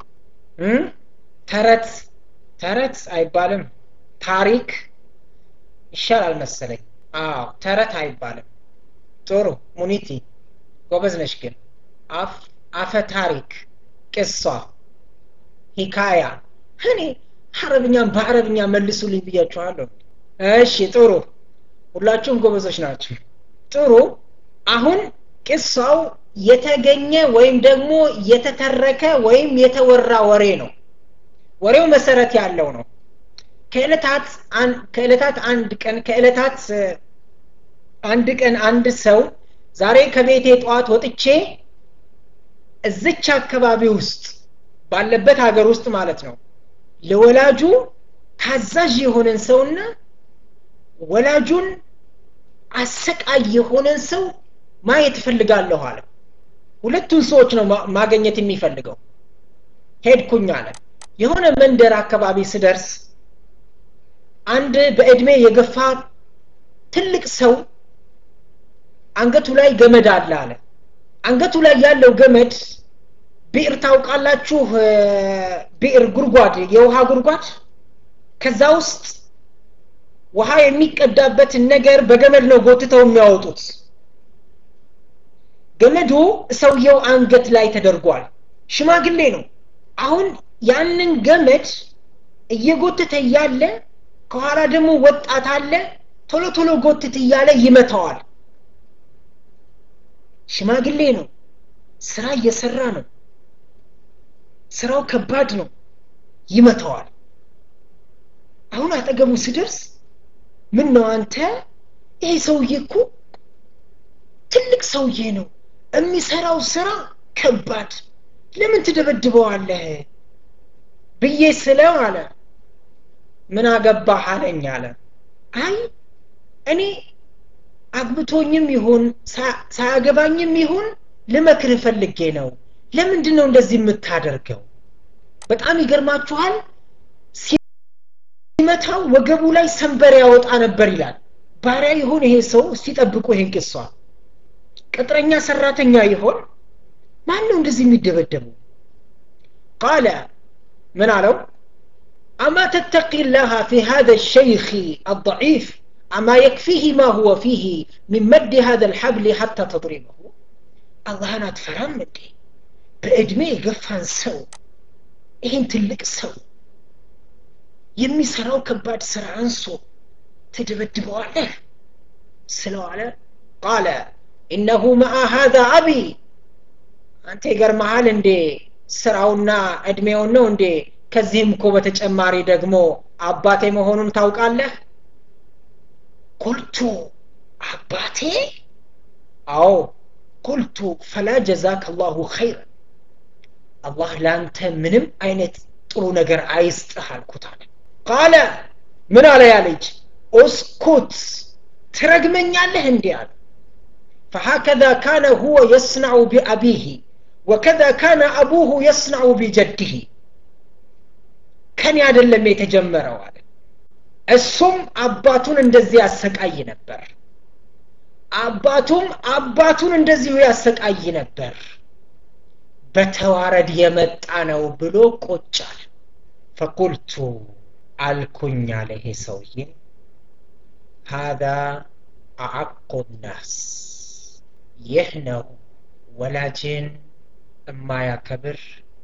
ተረት ተረት አይባልም ታሪክ ይሻላል መሰለኝ አዎ ተረት አይባልም ጥሩ ሙኒቲ ጎበዝ ነሽ ግን አፈ ታሪክ ቅሷ ሂካያ እኔ አረብኛም በአረብኛ መልሱልኝ ብያችኋለሁ እሺ ጥሩ ሁላችሁም ጎበዞች ናቸው ጥሩ አሁን ቅሳው የተገኘ ወይም ደግሞ የተተረከ ወይም የተወራ ወሬ ነው ወሬው መሰረት ያለው ነው ከዕለታት ከዕለታት አንድ ቀን ከዕለታት አንድ ቀን አንድ ሰው ዛሬ ከቤቴ ጠዋት ወጥቼ እዝች አካባቢ ውስጥ ባለበት ሀገር ውስጥ ማለት ነው ለወላጁ ታዛዥ የሆነን ሰውና ወላጁን አሰቃይ የሆነን ሰው ማየት እፈልጋለሁ አለ ሁለቱን ሰዎች ነው ማገኘት የሚፈልገው ሄድኩኝ አለ የሆነ መንደር አካባቢ ስደርስ አንድ በእድሜ የገፋ ትልቅ ሰው አንገቱ ላይ ገመድ አለ አለ አንገቱ ላይ ያለው ገመድ ብዕር ታውቃላችሁ ብዕር ጉድጓድ የውሃ ጉድጓድ ከዛ ውስጥ ውሃ የሚቀዳበትን ነገር በገመድ ነው ጎትተው የሚያወጡት ገመዱ ሰውየው አንገት ላይ ተደርጓል ሽማግሌ ነው አሁን ያንን ገመድ እየጎተተ እያለ ከኋላ ደግሞ ወጣት አለ ቶሎ ቶሎ ጎትት እያለ ይመታዋል ሽማግሌ ነው ስራ እየሰራ ነው ስራው ከባድ ነው ይመታዋል አሁን አጠገቡ ስደርስ ምን ነው አንተ ይሄ ሰውዬ እኮ ትልቅ ሰውዬ ነው የሚሰራው ስራ ከባድ ለምን ትደበድበዋለህ ብዬ ስለው አለ ምን አገባህ አለኝ አለ አይ እኔ አግብቶኝም ይሁን ሳያገባኝም ይሁን ልመክር ፈልጌ ነው ለምንድን ነው እንደዚህ የምታደርገው በጣም ይገርማችኋል ሲመታው ወገቡ ላይ ሰንበር ያወጣ ነበር ይላል ባሪያ ይሆን ይሄ ሰው እስቲ ጠብቁ ይሄን ቅሷ ቅጥረኛ ሰራተኛ ይሆን ማን ነው እንደዚህ የሚደበደቡ ቃለ ምን አለው አማ ተተቂ ላሃ ፊ هذا الشيخ الضعيف أما يكفيه ما هو فيه من مد هذا الحبل حتى تضربه አላህን አትፈራም እንዴ በእድሜ የገፋን ሰው ይህን ትልቅ ሰው የሚሰራው ከባድ ስራ አንሶ ትደበድበዋለህ ስለዋለ ቃለ ኢነሁ መአ ሃذا አቢ አንተ ይገርመሃል እንዴ ስራውና እድሜውን ነው እንዴ ከዚህም እኮ በተጨማሪ ደግሞ አባቴ መሆኑን ታውቃለህ ቁልቱ አባቴ አዎ ቁልቱ ፈላ ጀዛክ አላሁ ኸይር አላህ ለአንተ ምንም አይነት ጥሩ ነገር አይስጥህ አልኩት አለ ቃለ ምን አለ ያ ልጅ ኡስኩት ትረግመኛለህ እንዲህ አለ فهكذا كان هو يصنع بأبيه وكذا كان أبوه يصنع بجده كان يعدلم يتجمروا على እሱም አባቱን እንደዚህ ያሰቃይ ነበር አባቱም አባቱን እንደዚሁ ያሰቃይ ነበር በተዋረድ የመጣ ነው ብሎ ቆጫል ፈቁልቱ አልኩኝ አለ ይሄ ሰውዬ ሀዛ አዓቁ ናስ ይህ ነው ወላጅን የማያከብር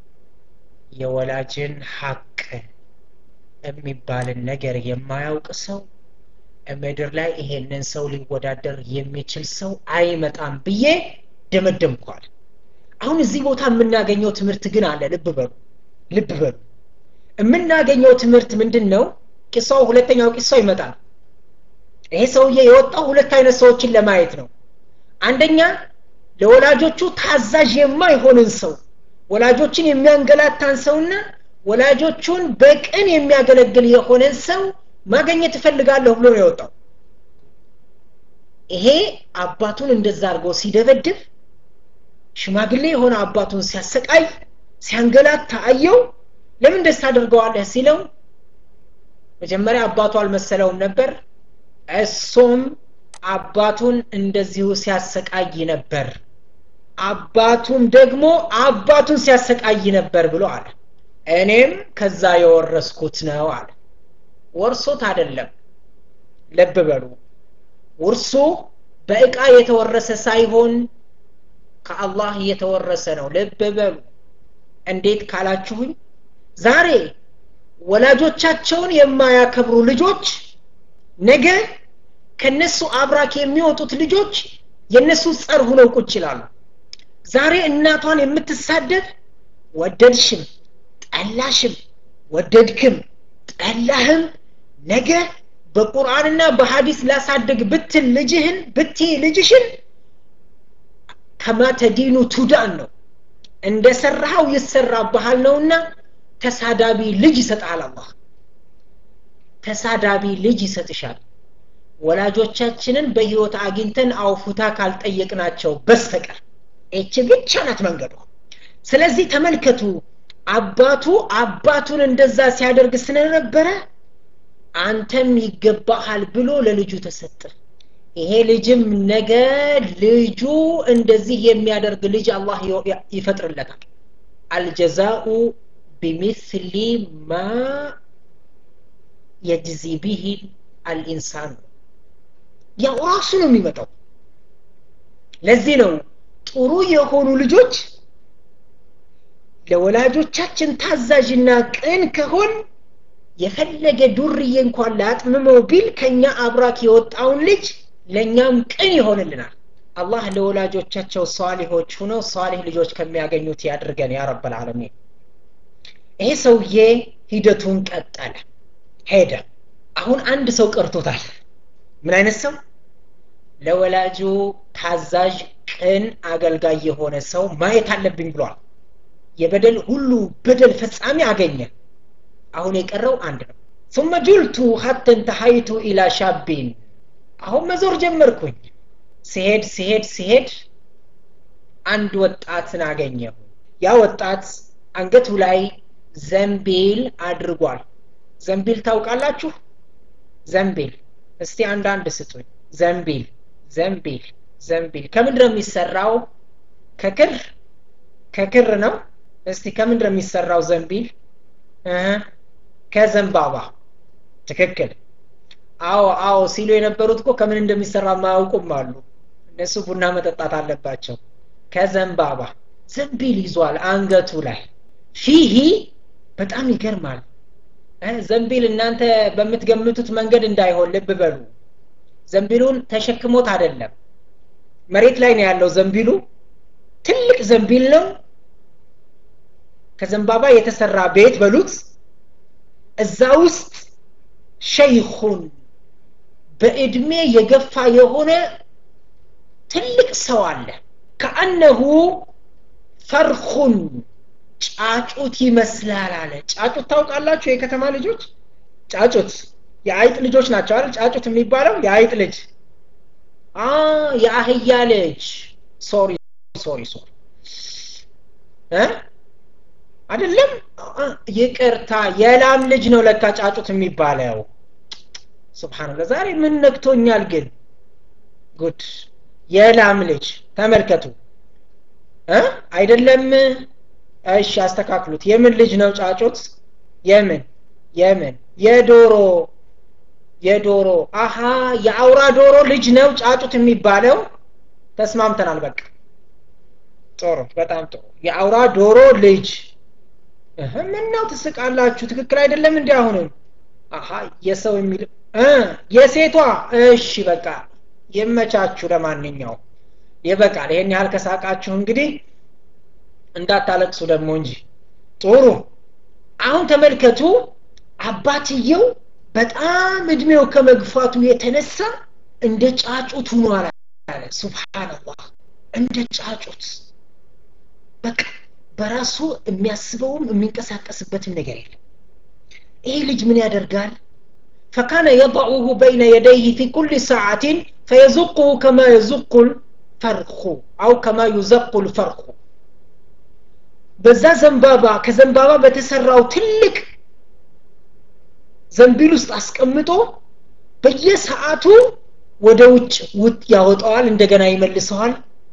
የወላጅን ሀቅ የሚባልን ነገር የማያውቅ ሰው ምድር ላይ ይሄንን ሰው ሊወዳደር የሚችል ሰው አይመጣም ብዬ ደመደምኳል አሁን እዚህ ቦታ የምናገኘው ትምህርት ግን አለ ልብ በሉ ልብ በሉ የምናገኘው ትምህርት ምንድን ነው ቂሳው ሁለተኛው ቂሳው ይመጣል ይሄ ሰውዬ የወጣው ሁለት አይነት ሰዎችን ለማየት ነው አንደኛ ለወላጆቹ ታዛዥ የማይሆንን ሰው ወላጆችን የሚያንገላታን ሰውና ወላጆቹን በቅን የሚያገለግል የሆነን ሰው ማገኘት እፈልጋለሁ ብሎ ነው የወጣው ይሄ አባቱን እንደዛ አድርጎ ሲደበድብ ሽማግሌ የሆነ አባቱን ሲያሰቃይ ሲያንገላታ አየው ለምን ደስ ታደርገዋለህ ሲለው መጀመሪያ አባቱ አልመሰለውም ነበር እሱም አባቱን እንደዚሁ ሲያሰቃይ ነበር አባቱም ደግሞ አባቱን ሲያሰቃይ ነበር ብሎ አለ እኔም ከዛ የወረስኩት ነው አለ ወርሶት አይደለም ልብ በሉ ውርሱ በእቃ የተወረሰ ሳይሆን ከአላህ የተወረሰ ነው ልብ በሉ እንዴት ካላችሁኝ ዛሬ ወላጆቻቸውን የማያከብሩ ልጆች ነገ ከነሱ አብራክ የሚወጡት ልጆች የነሱ ጸር ሁነው ቁጭ ይላሉ ዛሬ እናቷን የምትሳደብ ወደድሽም ጠላሽም ወደድክም ጠላህም ነገ በቁርአንና በሐዲስ ላሳድግ ብትል ልጅህን ብትይ ልጅሽን ከማ ተዲኑ ቱዳን ነው እንደ ሰራኸው ይሰራብሃል ነውና ተሳዳቢ ልጅ ይሰጣል አላህ ተሳዳቢ ልጅ ይሰጥሻል ወላጆቻችንን በህይወት አግኝተን አውፉታ ካልጠየቅናቸው በስተቀር ይቺ ብቻ ናት መንገዱ ስለዚህ ተመልከቱ አባቱ አባቱን እንደዛ ሲያደርግ ስለነበረ አንተም ይገባሃል ብሎ ለልጁ ተሰጠ ይሄ ልጅም ነገ ልጁ እንደዚህ የሚያደርግ ልጅ አላህ ይፈጥርለታል አልጀዛኡ ቢሚስሊ ማ የጅዚ ቢህ አልኢንሳን ያው ራሱ ነው የሚመጣው ለዚህ ነው ጥሩ የሆኑ ልጆች ለወላጆቻችን ታዛዥና ቅን ከሆን የፈለገ ዱርዬ እንኳን ላጥምመው ቢል ከኛ አብራክ የወጣውን ልጅ ለእኛም ቅን ይሆንልናል አላህ ለወላጆቻቸው ሷሊሆች ሁነው ሷሊህ ልጆች ከሚያገኙት ያድርገን ያ ረብ ልዓለሚን ይሄ ሰውዬ ሂደቱን ቀጠለ ሄደ አሁን አንድ ሰው ቀርቶታል ምን አይነት ሰው ለወላጁ ታዛዥ ቅን አገልጋይ የሆነ ሰው ማየት አለብኝ ብሏል የበደል ሁሉ በደል ፈጻሚ አገኘ አሁን የቀረው አንድ ነው ثم جلت حتى انتهيت الى شاب አሁን መዞር ጀመርኩኝ ሲሄድ ሲሄድ ሲሄድ አንድ ወጣትን አገኘሁ ያ ወጣት አንገቱ ላይ ዘንቢል አድርጓል ዘንቢል ታውቃላችሁ ዘንቢል እስቲ አንዳንድ ስጡኝ ዘንቢል ዘንቢል ዘንቢል ከምንድን ነው የሚሰራው ከክር ከክር ነው እስቲ ከምንድን ነው የሚሰራው ዘንቢል ከዘንባባ ትክክል አዎ አዎ ሲሉ የነበሩት እኮ ከምን እንደሚሰራ ማያውቁም አሉ እነሱ ቡና መጠጣት አለባቸው ከዘንባባ ዘንቢል ይዟል አንገቱ ላይ ፊሂ በጣም ይገርማል ዘንቢል እናንተ በምትገምቱት መንገድ እንዳይሆን ልብ በሉ ዘንቢሉን ተሸክሞት አይደለም መሬት ላይ ነው ያለው ዘንቢሉ ትልቅ ዘንቢል ነው ከዘንባባ የተሰራ ቤት በሉት እዛ ውስጥ ሸይኹን በእድሜ የገፋ የሆነ ትልቅ ሰው አለ ከአነሁ ፈርኹን ጫጩት ይመስላል አለ ጫጩት ታውቃላችሁ የከተማ ልጆች ጫጩት የአይጥ ልጆች ናቸው አይደል ጫጩት የሚባለው የአይጥ ልጅ የአህያ ልጅ ሶሪ ሶሪ ሶሪ አይደለም ይቅርታ የላም ልጅ ነው ለካ ጫጩት የሚባለው ስብሓንላ ዛሬ ምን ነግቶኛል ግን ጉድ የላም ልጅ ተመልከቱ አይደለም እሺ አስተካክሉት የምን ልጅ ነው ጫጩት የምን የምን የዶሮ የዶሮ አሃ የአውራ ዶሮ ልጅ ነው ጫጩት የሚባለው ተስማምተናል በቃ ጥሩ በጣም ጥሩ የአውራ ዶሮ ልጅ ምን ነው ትስቃላችሁ ትክክል አይደለም እንዲ አሁንም አሀ የሰው የሚል የሴቷ እሺ በቃ የመቻችሁ ለማንኛው ይበቃል ይሄን ያህል ከሳቃችሁ እንግዲህ እንዳታለቅሱ ደግሞ እንጂ ጥሩ አሁን ተመልከቱ አባትየው በጣም እድሜው ከመግፋቱ የተነሳ እንደ ጫጩት ሆኗል አለ ሱብሃንአላህ እንደ ጫጩት በቃ በራሱ የሚያስበውም የሚንቀሳቀስበትም ነገር የለም ይሄ ልጅ ምን ያደርጋል فكان يضعه بين يديه في كل ساعة فيزقه كما يزق الفرخ أو كما يزق الفرخ በዛ ዘንባባ ከዘንባባ በተሰራው ትልቅ ዘንቢል ውስጥ አስቀምጦ በየሰዓቱ ወደ ውጭ ውጥ ያወጣዋል እንደገና ይመልሰዋል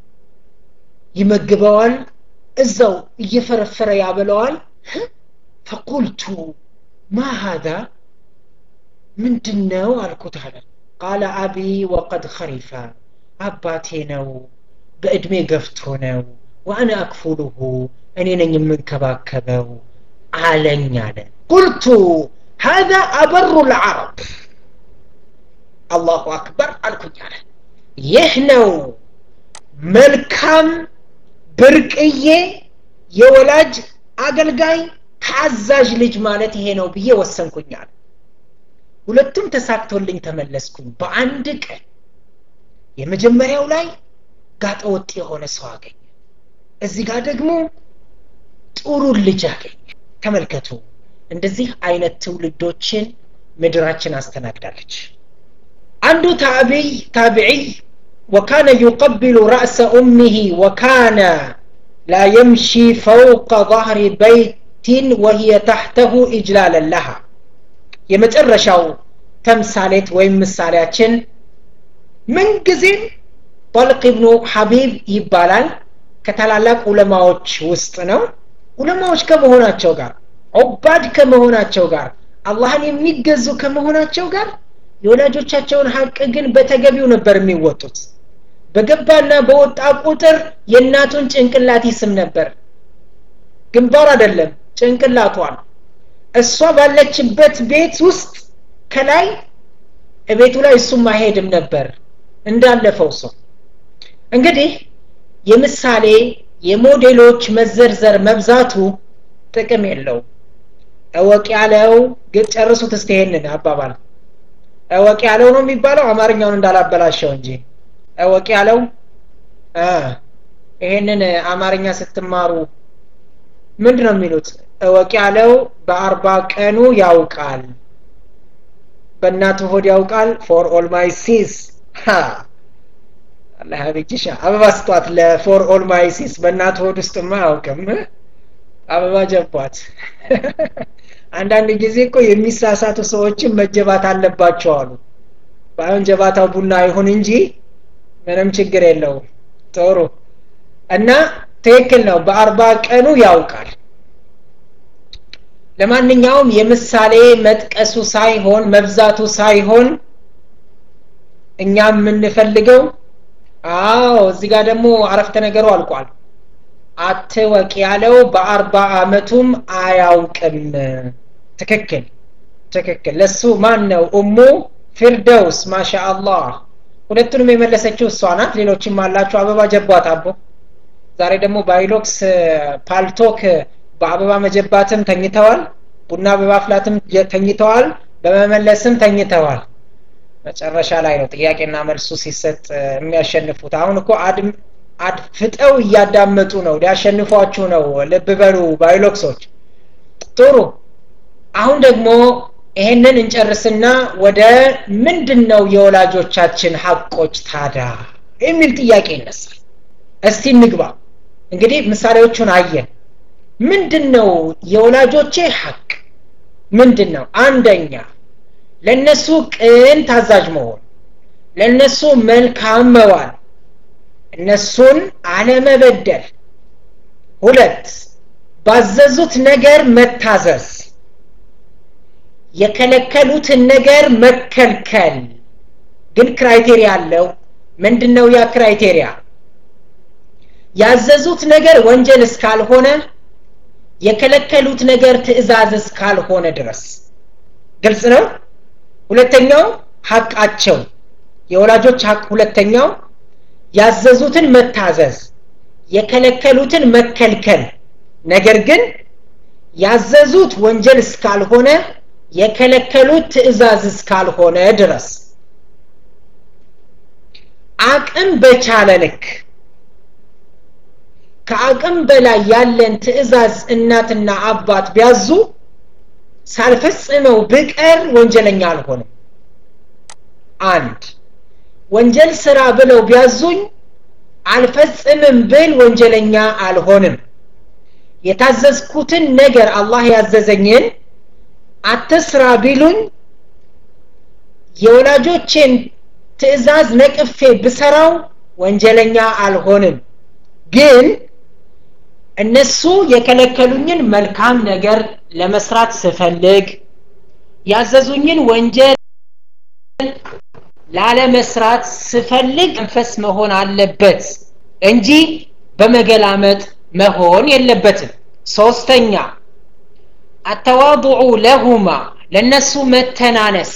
ይመግበዋል እዛው እየፈረፈረ ያበለዋል ፈቁልቱ ማ ሀዛ ምንድን ነው አልኩት አለ ቃለ አቢ ወቀድ ኸሪፈ አባቴ ነው በእድሜ ገፍቶ ነው ወአነ አክፉሉሁ እኔ ነኝ የምንከባከበው አለኝ አለ ቁልቱ هذا أبر العرب الله أكبر አልኩኝ አለ ይህ ነው መልካም ብርቅዬ የወላጅ አገልጋይ ታዛዥ ልጅ ማለት ይሄ ነው ብዬ ወሰንኩኛል ሁለቱም ተሳክቶልኝ ተመለስኩኝ በአንድ ቀን የመጀመሪያው ላይ ጋጠወጥ የሆነ ሰው አገኘ እዚህ ጋር ደግሞ ጥሩ ልጅ አገኘ ተመልከቱ እንደዚህ አይነት ትውልዶችን ምድራችን አስተናግዳለች አንዱ ታቢይ ታቢዒይ وكان يقبل رأس أمه وكان لا يمشي فوق ظهر بيت وهي تحته إجلالا لها የመጨረሻው ተምሳሌት ወይም ምሳሌያችን ምንጊዜም ጠልቅ ብኑ ሐቢብ ይባላል ከታላላቅ ዑለማዎች ውስጥ ነው ዑለማዎች ከመሆናቸው ጋር ዑባድ ከመሆናቸው ጋር አላህን የሚገዙ ከመሆናቸው ጋር የወላጆቻቸውን ሀቅ ግን በተገቢው ነበር የሚወጡት በገባና በወጣ ቁጥር የእናቱን ጭንቅላት ይስም ነበር ግንባር አይደለም ጭንቅላቷን እሷ ባለችበት ቤት ውስጥ ከላይ ቤቱ ላይ እሱም አይሄድም ነበር እንዳለፈው ሰው እንግዲህ የምሳሌ የሞዴሎች መዘርዘር መብዛቱ ጥቅም የለው እወቅ ያለው ግን ጨርሱት እስቲ ይሄንን አባባል እወቅ ያለው ነው የሚባለው አማርኛውን እንዳላበላሸው እንጂ እወቅ ያለው ይሄንን አማርኛ ስትማሩ ምንድን ነው የሚሉት እወቅ ያለው በአርባ ቀኑ ያውቃል በእናቱ ሆድ ያውቃል ፎር ኦል ማይ ሲስ አላህ ያብጅሻ አበባ ስጧት ለፎር ኦል ማይ ሲስ በእናቱ ሆድ ውስጥማ አያውቅም አበባ ጀቧት አንዳንድ ጊዜ እኮ የሚሳሳቱ ሰዎችን መጀባት አለባቸው አሉ ባይሆን ጀባታው ቡና አይሁን እንጂ ምንም ችግር የለውም ጥሩ እና ትክክል ነው በአርባ ቀኑ ያውቃል ለማንኛውም የምሳሌ መጥቀሱ ሳይሆን መብዛቱ ሳይሆን እኛ የምንፈልገው አዎ እዚህ ጋር ደግሞ አረፍተ ነገሩ አልቋል አትወቅ ያለው በአርባ አመቱም አያውቅም ትክክል ትክክል ለሱ ማን ነው እሙ ፊርደውስ ማሻ አላህ ሁለቱንም የመለሰችው እሷ ናት ሌሎችም አላችሁ አበባ ጀቧት አቦ ዛሬ ደግሞ ባይሎክስ ፓልቶክ በአበባ መጀባትም ተኝተዋል ቡና በማፍላትም ተኝተዋል በመመለስም ተኝተዋል መጨረሻ ላይ ነው ጥያቄና መልሱ ሲሰጥ የሚያሸንፉት አሁን እኮ አድፍጠው እያዳመጡ ነው ሊያሸንፏችሁ ነው ልብ በሉ ባይሎክሶች ጥሩ አሁን ደግሞ ይሄንን እንጨርስና ወደ ምንድን ነው የወላጆቻችን ሀቆች ታዳ የሚል ጥያቄ ይነሳል እስቲ እንግባ እንግዲህ ምሳሌዎቹን አየን ምንድን ነው የወላጆቼ ሀቅ ምንድን ነው አንደኛ ለነሱ ቅን ታዛዥ መሆን ለነሱ መልካም መዋል እነሱን አለመበደል ሁለት ባዘዙት ነገር መታዘዝ የከለከሉትን ነገር መከልከል ግን ክራይቴሪያ አለው ምንድን ነው ያ ክራይቴሪያ ያዘዙት ነገር ወንጀል እስካልሆነ የከለከሉት ነገር ትእዛዝ እስካልሆነ ድረስ ግልጽ ነው ሁለተኛው ሀቃቸው የወላጆች ሀቅ ሁለተኛው ያዘዙትን መታዘዝ የከለከሉትን መከልከል ነገር ግን ያዘዙት ወንጀል እስካልሆነ የከለከሉት ትእዛዝ እስካልሆነ ድረስ አቅም በቻለ ልክ ከአቅም በላይ ያለን ትእዛዝ እናትና አባት ቢያዙ ሳልፈጽመው ብቀር ወንጀለኛ አልሆንም አንድ ወንጀል ስራ ብለው ቢያዙኝ አልፈጽምም ብል ወንጀለኛ አልሆንም የታዘዝኩትን ነገር አላህ ያዘዘኝን አትስራ ቢሉኝ የወላጆቼን ትእዛዝ ነቅፌ ብሰራው ወንጀለኛ አልሆንም ግን እነሱ የከለከሉኝን መልካም ነገር ለመስራት ስፈልግ ያዘዙኝን ወንጀል ላለመስራት ስፈልግ መንፈስ መሆን አለበት እንጂ በመገላመጥ መሆን የለበትም ሶስተኛ አተዋضዑ ለሁማ ለነሱ መተናነስ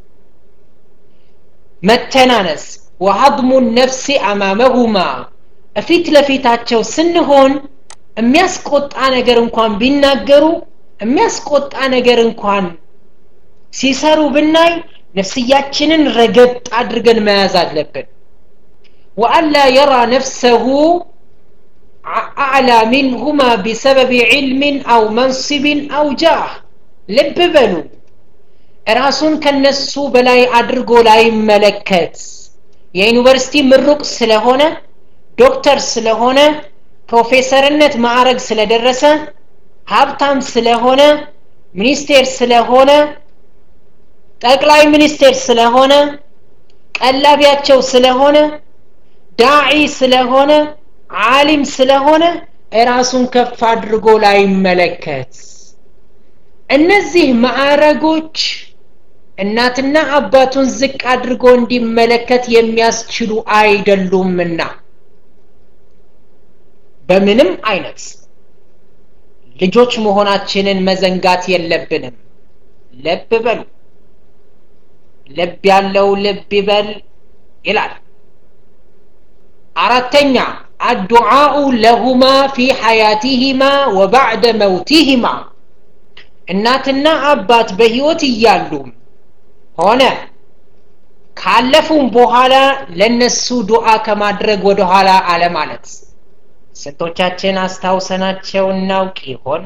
መተናነስ ወሀድሙ ነፍሲ አማመሁማ እፊት ለፊታቸው ስንሆን የሚያስቆጣ ነገር እንኳን ቢናገሩ የሚያስቆጣ ነገር እንኳን ሲሰሩ ብናይ ነፍስያችንን ረገጥ አድርገን መያዝ አለብን ወአላ የራ ነፍሰሁ አዕላ ሚንሁማ ቢሰበብ ዕልምን አው መንስብን አው ጃህ ልብ በሉ ራሱን ከነሱ በላይ አድርጎ ላይመለከት የዩኒቨርሲቲ ምሩቅ ስለሆነ ዶክተር ስለሆነ ፕሮፌሰርነት ማዕረግ ስለደረሰ ሀብታም ስለሆነ ሚኒስቴር ስለሆነ ጠቅላይ ሚኒስቴር ስለሆነ ቀላቢያቸው ስለሆነ ዳዒ ስለሆነ ዓሊም ስለሆነ ራሱን ከፍ አድርጎ ላይመለከት እነዚህ ማዕረጎች እናትና አባቱን ዝቅ አድርጎ እንዲመለከት የሚያስችሉ አይደሉምና በምንም አይነት ልጆች መሆናችንን መዘንጋት የለብንም ልብ በሉ ልብ ያለው ልብ ይበል ይላል አራተኛ አዱዓኡ ለሁማ ፊ ሐያቲሂማ ወባዕደ መውቲሂማ እናትና አባት በህይወት እያሉም ሆነ ካለፉም በኋላ ለነሱ ዱዓ ከማድረግ ወደኋላ አለማለት ስንቶቻችን አስታውሰናቸው እናውቅ ይሆን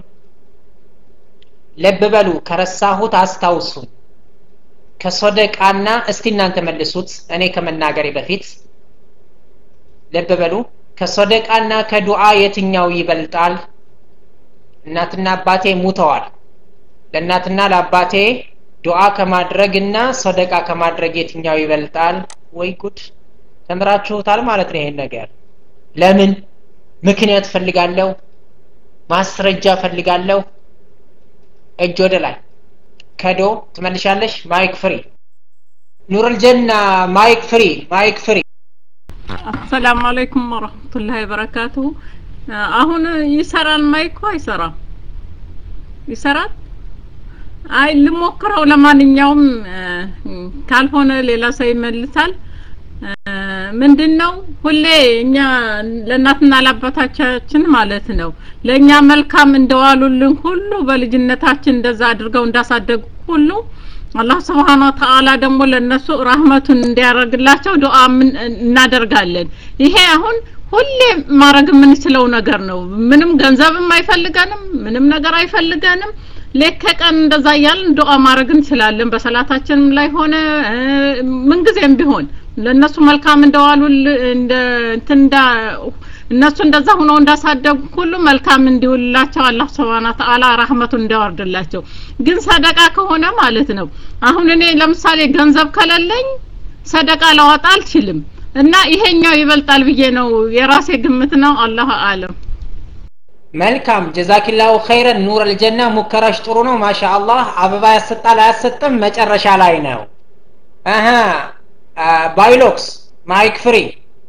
ልብ በሉ ከረሳሁት አስታውሱን ከሶደቃና እስቲ እናንተ መልሱት እኔ ከመናገሬ በፊት ልብ በሉ ከሶደቃና ከዱዓ የትኛው ይበልጣል እናትና አባቴ ሙተዋል ለእናትና ለአባቴ ዱዓ ከማድረግና ሶደቃ ከማድረግ የትኛው ይበልጣል ወይ ጉድ ተምራችሁታል ማለት ነው ይሄን ነገር ለምን ምክንያት ፈልጋለሁ ማስረጃ ፈልጋለሁ እጅ ወደ ላይ ከዶ ትመልሻለሽ ማይክ ፍሪ ኑር ልጀና ማይክ ፍሪ ማይክ ፍሪ አሰላሙ አለይኩም ወረህመቱላሂ ወበረካቱሁ አሁን ይሰራል ማይኩ አይሰራም ይሰራል አይ ልሞክረው ለማንኛውም ካልሆነ ሌላ ሰው ይመልሳል ምንድን ነው ሁሌ እኛ ለእናትና ለአባታቻችን ማለት ነው ለእኛ መልካም እንደዋሉልን ሁሉ በልጅነታችን እንደዛ አድርገው እንዳሳደጉ ሁሉ አላህ ስብሓን ወተአላ ደግሞ ለእነሱ ራህመቱን እንዲያደርግላቸው ዱዓ እናደርጋለን ይሄ አሁን ሁሌ ማድረግ የምንችለው ነገር ነው ምንም ገንዘብም አይፈልገንም ምንም ነገር አይፈልገንም ሌት ከቀን እንደዛ እያልን ዱዓ ማድረግ እንችላለን በሰላታችንም ላይ ሆነ ምንጊዜም ቢሆን ለእነሱ መልካም እንደዋሉ እንደ እንትን እንዳ እነሱ እንደዛ ሆነው እንዳሳደጉ ሁሉ መልካም እንዲውልላቸው አላህ ስብሐነ ተዓላ ረህመቱን እንዲያወርድላቸው ግን ሰደቃ ከሆነ ማለት ነው አሁን እኔ ለምሳሌ ገንዘብ ከሌለኝ ሰደቃ ላወጣ አልችልም እና ይሄኛው ይበልጣል ብዬ ነው የራሴ ግምት ነው አላህ አለም መልካም ጀዛኪላሁ ኸይረን ኑር አልጀና ሙከራሽ ጥሩ ነው ማሻ አላህ አበባ ያሰጣል አያሰጥም መጨረሻ ላይ ነው አሀ ባይሎክስ ማይክ ፍሪ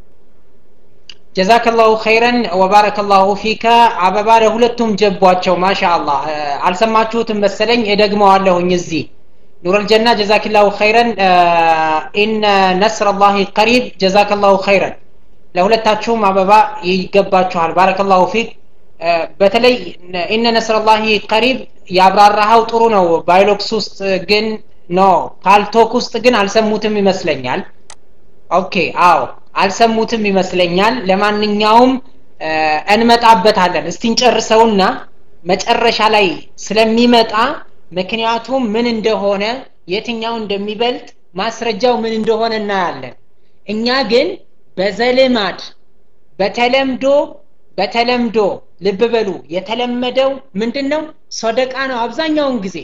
ጀዛከላሁ ኸይረን ወባረከላሁ ፊከ አበባ ለሁለቱም ጀቧቸው ማሻ አላህ አልሰማችሁትም መሰለኝ እደግመዋለሁኝ እዚህ ኑር አልጀና ጀዛኪላሁ ኸይረን ኢነ ነስር ላህ ቀሪብ ጀዛከላሁ ኸይረን ለሁለታችሁም አበባ ይገባችኋል ባረከላሁ ፊክ በተለይ ኢነ ነስረላሂ ቀሪብ ያብራራኸው ጥሩ ነው ባይሎክስ ውስጥ ግን ኖ ፓልቶክ ውስጥ ግን አልሰሙትም ይመስለኛል ኦኬ አዎ አልሰሙትም ይመስለኛል ለማንኛውም እንመጣበታለን እስቲ እንጨርሰውና መጨረሻ ላይ ስለሚመጣ ምክንያቱም ምን እንደሆነ የትኛው እንደሚበልጥ ማስረጃው ምን እንደሆነ እናያለን እኛ ግን በዘልማድ በተለምዶ በተለምዶ ልብ በሉ የተለመደው ምንድን ነው ሶደቃ ነው አብዛኛውን ጊዜ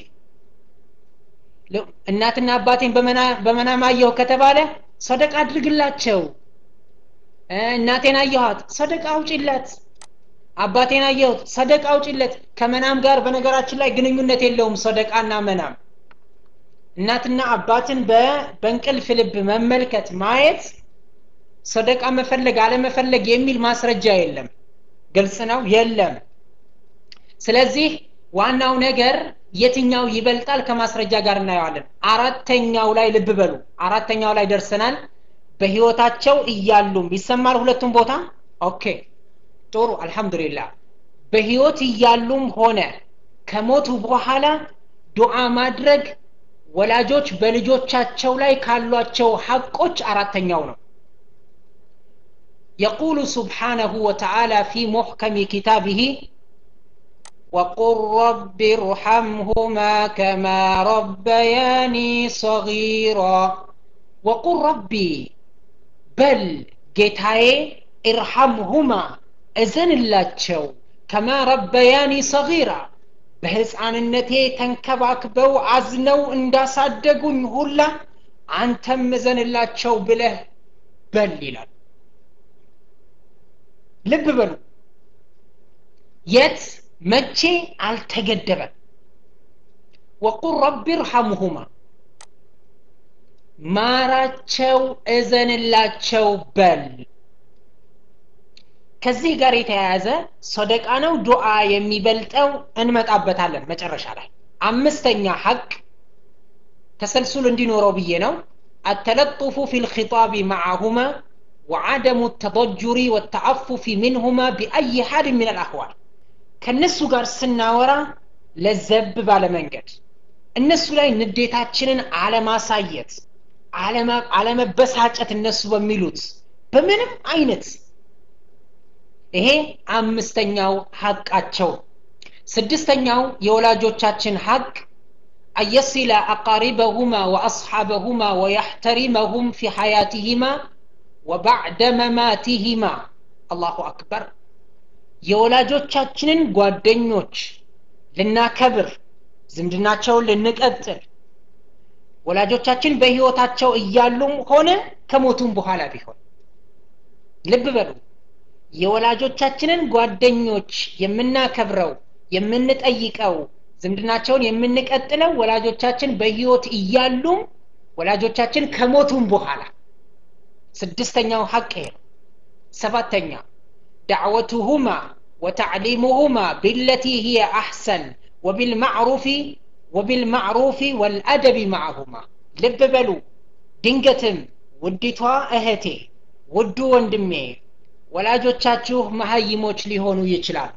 እናትና አባቴን በመናም አየሁ ከተባለ ሶደቃ አድርግላቸው እናቴን አየኋት ሰደቃ አውጪለት አባቴን አየሁት ሰደቃ አውጪለት ከመናም ጋር በነገራችን ላይ ግንኙነት የለውም ሰደቃና መናም እናትና አባትን በእንቅልፍ ልብ መመልከት ማየት ሰደቃ መፈለግ አለመፈለግ የሚል ማስረጃ የለም ግልጽ ነው የለም ስለዚህ ዋናው ነገር የትኛው ይበልጣል ከማስረጃ ጋር እናየዋለን አራተኛው ላይ ልብ በሉ አራተኛው ላይ ደርሰናል በህይወታቸው እያሉም ይሰማል ሁለቱም ቦታ ኦኬ ጥሩ አልহামዱሊላህ በህይወት እያሉም ሆነ ከሞቱ በኋላ ዱዓ ማድረግ ወላጆች በልጆቻቸው ላይ ካሏቸው ሐቆች አራተኛው ነው يقول سبحانه وتعالى في محكم كتابه وقل رب ارحمهما كما ربياني صغيرا وقل ربي بل ጌታዬ ኢርሐምሁማ እዘንላቸው ከማ ረበያኒ ሰጊራ በህፃንነቴ ተንከባክበው አዝነው እንዳሳደጉኝ ሁላ አንተም እዘንላቸው ብለህ በል ይላል ልብ በሉ የት መቼ አልተገደበም ወቁል ረቢ እርሐምሁማ ማራቸው እዘንላቸው በል ከዚህ ጋር የተያያዘ ሰደቃ ነው ዱዓ የሚበልጠው እንመጣበታለን መጨረሻ ላይ አምስተኛ ሐቅ ተሰልሱል እንዲኖረው ብዬ ነው التلطف في الخطاب معهما وعدم التضجر والتعفف منهما بأي حال من الأحوال ከነሱ ጋር ስናወራ ለዘብ ባለ መንገድ እነሱ ላይ ንዴታችንን አለማሳየት አለመበሳጨት እነሱ በሚሉት በምንም አይነት ይሄ አምስተኛው ሐቃቸው ስድስተኛው የወላጆቻችን ሐቅ አየሲለ አቃሪበሁማ ወአስሓበሁማ ወያሕተሪመሁም ፊ ሐያትህማ ወባዕደ መማቲህማ አላሁ አክበር የወላጆቻችንን ጓደኞች ልናከብር ዝምድናቸውን ልንቀጥል ወላጆቻችን በህይወታቸው እያሉም ሆነ ከሞቱም በኋላ ቢሆን ልብ በሉ የወላጆቻችንን ጓደኞች የምናከብረው የምንጠይቀው ዝምድናቸውን የምንቀጥለው ወላጆቻችን በህይወት እያሉም ወላጆቻችን ከሞቱም በኋላ ስድስተኛው ሐቅ ይሄ ነው ሰባተኛ ዳዕወቱሁማ ወተዕሊሙሁማ ቢለቲ ሂየ አሕሰን ወቢልማዕሩፊ ወቢልማዕሩፊ ወልአደቢ ማዕሁማ ልብ በሉ ድንገትም ውዲቷ እህቴ ውዱ ወንድሜ ወላጆቻችሁ መሀይሞች ሊሆኑ ይችላሉ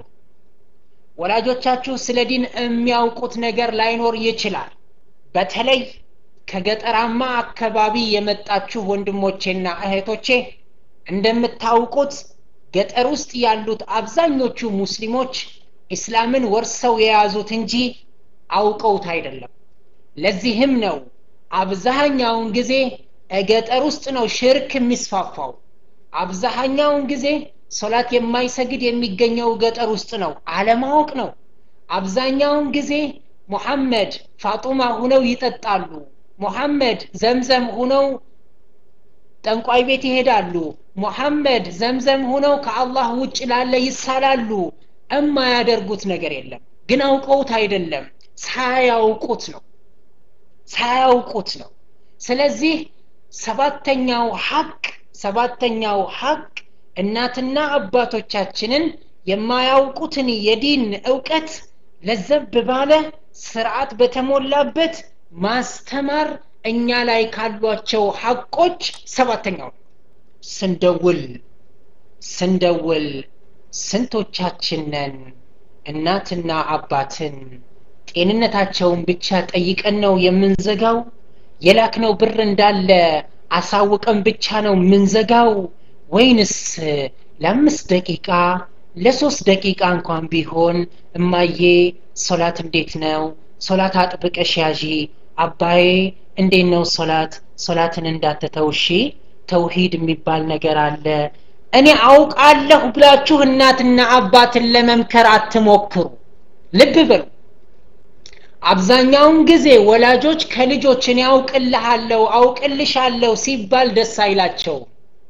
ወላጆቻችሁ ስለ ዲን የሚያውቁት ነገር ላይኖር ይችላል በተለይ ከገጠራማ አካባቢ የመጣችሁ ወንድሞቼና እህቶቼ እንደምታውቁት ገጠር ውስጥ ያሉት አብዛኞቹ ሙስሊሞች ኢስላምን ወርሰው የያዙት እንጂ አውቀውት አይደለም ለዚህም ነው አብዛኛውን ጊዜ ገጠር ውስጥ ነው ሽርክ የሚስፋፋው አብዛኛውን ጊዜ ሶላት የማይሰግድ የሚገኘው ገጠር ውስጥ ነው አለማወቅ ነው አብዛኛውን ጊዜ ሙሐመድ ፋጡማ ሁነው ይጠጣሉ ሙሐመድ ዘምዘም ሁነው ጠንቋይ ቤት ይሄዳሉ ሙሐመድ ዘምዘም ሁነው ከአላህ ውጭ ላለ ይሳላሉ እማያደርጉት ነገር የለም ግን አውቀውት አይደለም ሳያውቁት ነው ሳያውቁት ነው ስለዚህ ሰባተኛው ሐቅ ሰባተኛው ሐቅ እናትና አባቶቻችንን የማያውቁትን የዲን እውቀት ለዘብ ባለ ስርዓት በተሞላበት ማስተማር እኛ ላይ ካሏቸው ሐቆች ሰባተኛው ስንደውል ስንደውል ስንቶቻችንን እናትና አባትን ጤንነታቸውን ብቻ ጠይቀን ነው የምንዘጋው የላክነው ብር እንዳለ አሳውቀን ብቻ ነው የምንዘጋው ወይንስ ለአምስት ደቂቃ ለሶስት ደቂቃ እንኳን ቢሆን እማዬ ሶላት እንዴት ነው ሶላት አጥብቀሽ ያዢ አባዬ እንዴት ነው ሶላት ሶላትን እንዳትተው እሺ ተውሂድ የሚባል ነገር አለ እኔ አውቃለሁ ብላችሁ እናትና አባትን ለመምከር አትሞክሩ ልብ በሉ አብዛኛውን ጊዜ ወላጆች ከልጆች እኔ አውቅልሃለሁ አውቅልሻለሁ ሲባል ደስ አይላቸው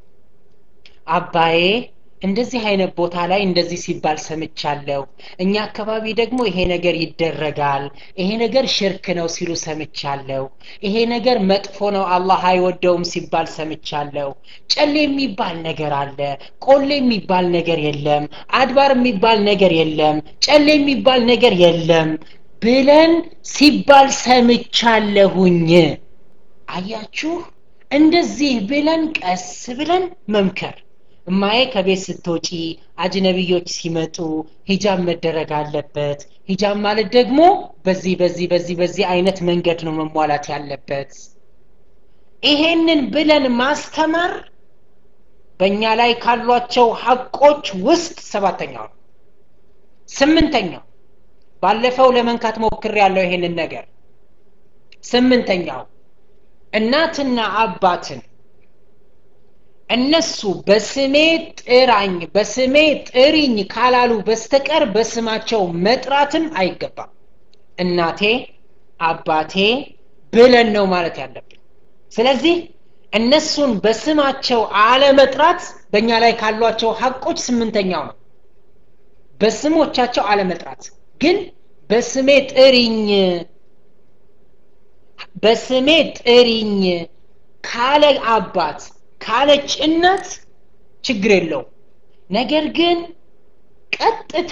አባዬ እንደዚህ አይነት ቦታ ላይ እንደዚህ ሲባል ሰምቻለሁ እኛ አካባቢ ደግሞ ይሄ ነገር ይደረጋል ይሄ ነገር ሽርክ ነው ሲሉ ሰምቻለሁ ይሄ ነገር መጥፎ ነው አላህ አይወደውም ሲባል ሰምቻለሁ ጨሌ የሚባል ነገር አለ ቆሌ የሚባል ነገር የለም አድባር የሚባል ነገር የለም ጨሌ የሚባል ነገር የለም ብለን ሲባል ሰምቻለሁኝ አያችሁ እንደዚህ ብለን ቀስ ብለን መምከር እማዬ ከቤት ስትወጪ አጅነቢዮች ሲመጡ ሂጃብ መደረግ አለበት ሂጃብ ማለት ደግሞ በዚህ በዚህ በዚህ በዚህ አይነት መንገድ ነው መሟላት ያለበት ይሄንን ብለን ማስተማር በእኛ ላይ ካሏቸው ሀቆች ውስጥ ሰባተኛው ነው ስምንተኛው ባለፈው ለመንካት ሞክር ያለው ይሄንን ነገር ስምንተኛው እናትና አባትን እነሱ በስሜ ጥራኝ በስሜ ጥሪኝ ካላሉ በስተቀር በስማቸው መጥራትም አይገባም እናቴ አባቴ ብለን ነው ማለት ያለብን ስለዚህ እነሱን በስማቸው አለመጥራት በእኛ ላይ ካሏቸው ሀቆች ስምንተኛው ነው በስሞቻቸው አለመጥራት ግን በስሜ ጥሪኝ በስሜ ጥሪኝ ካለ አባት ካለች እናት ችግር የለው ነገር ግን ቀጥታ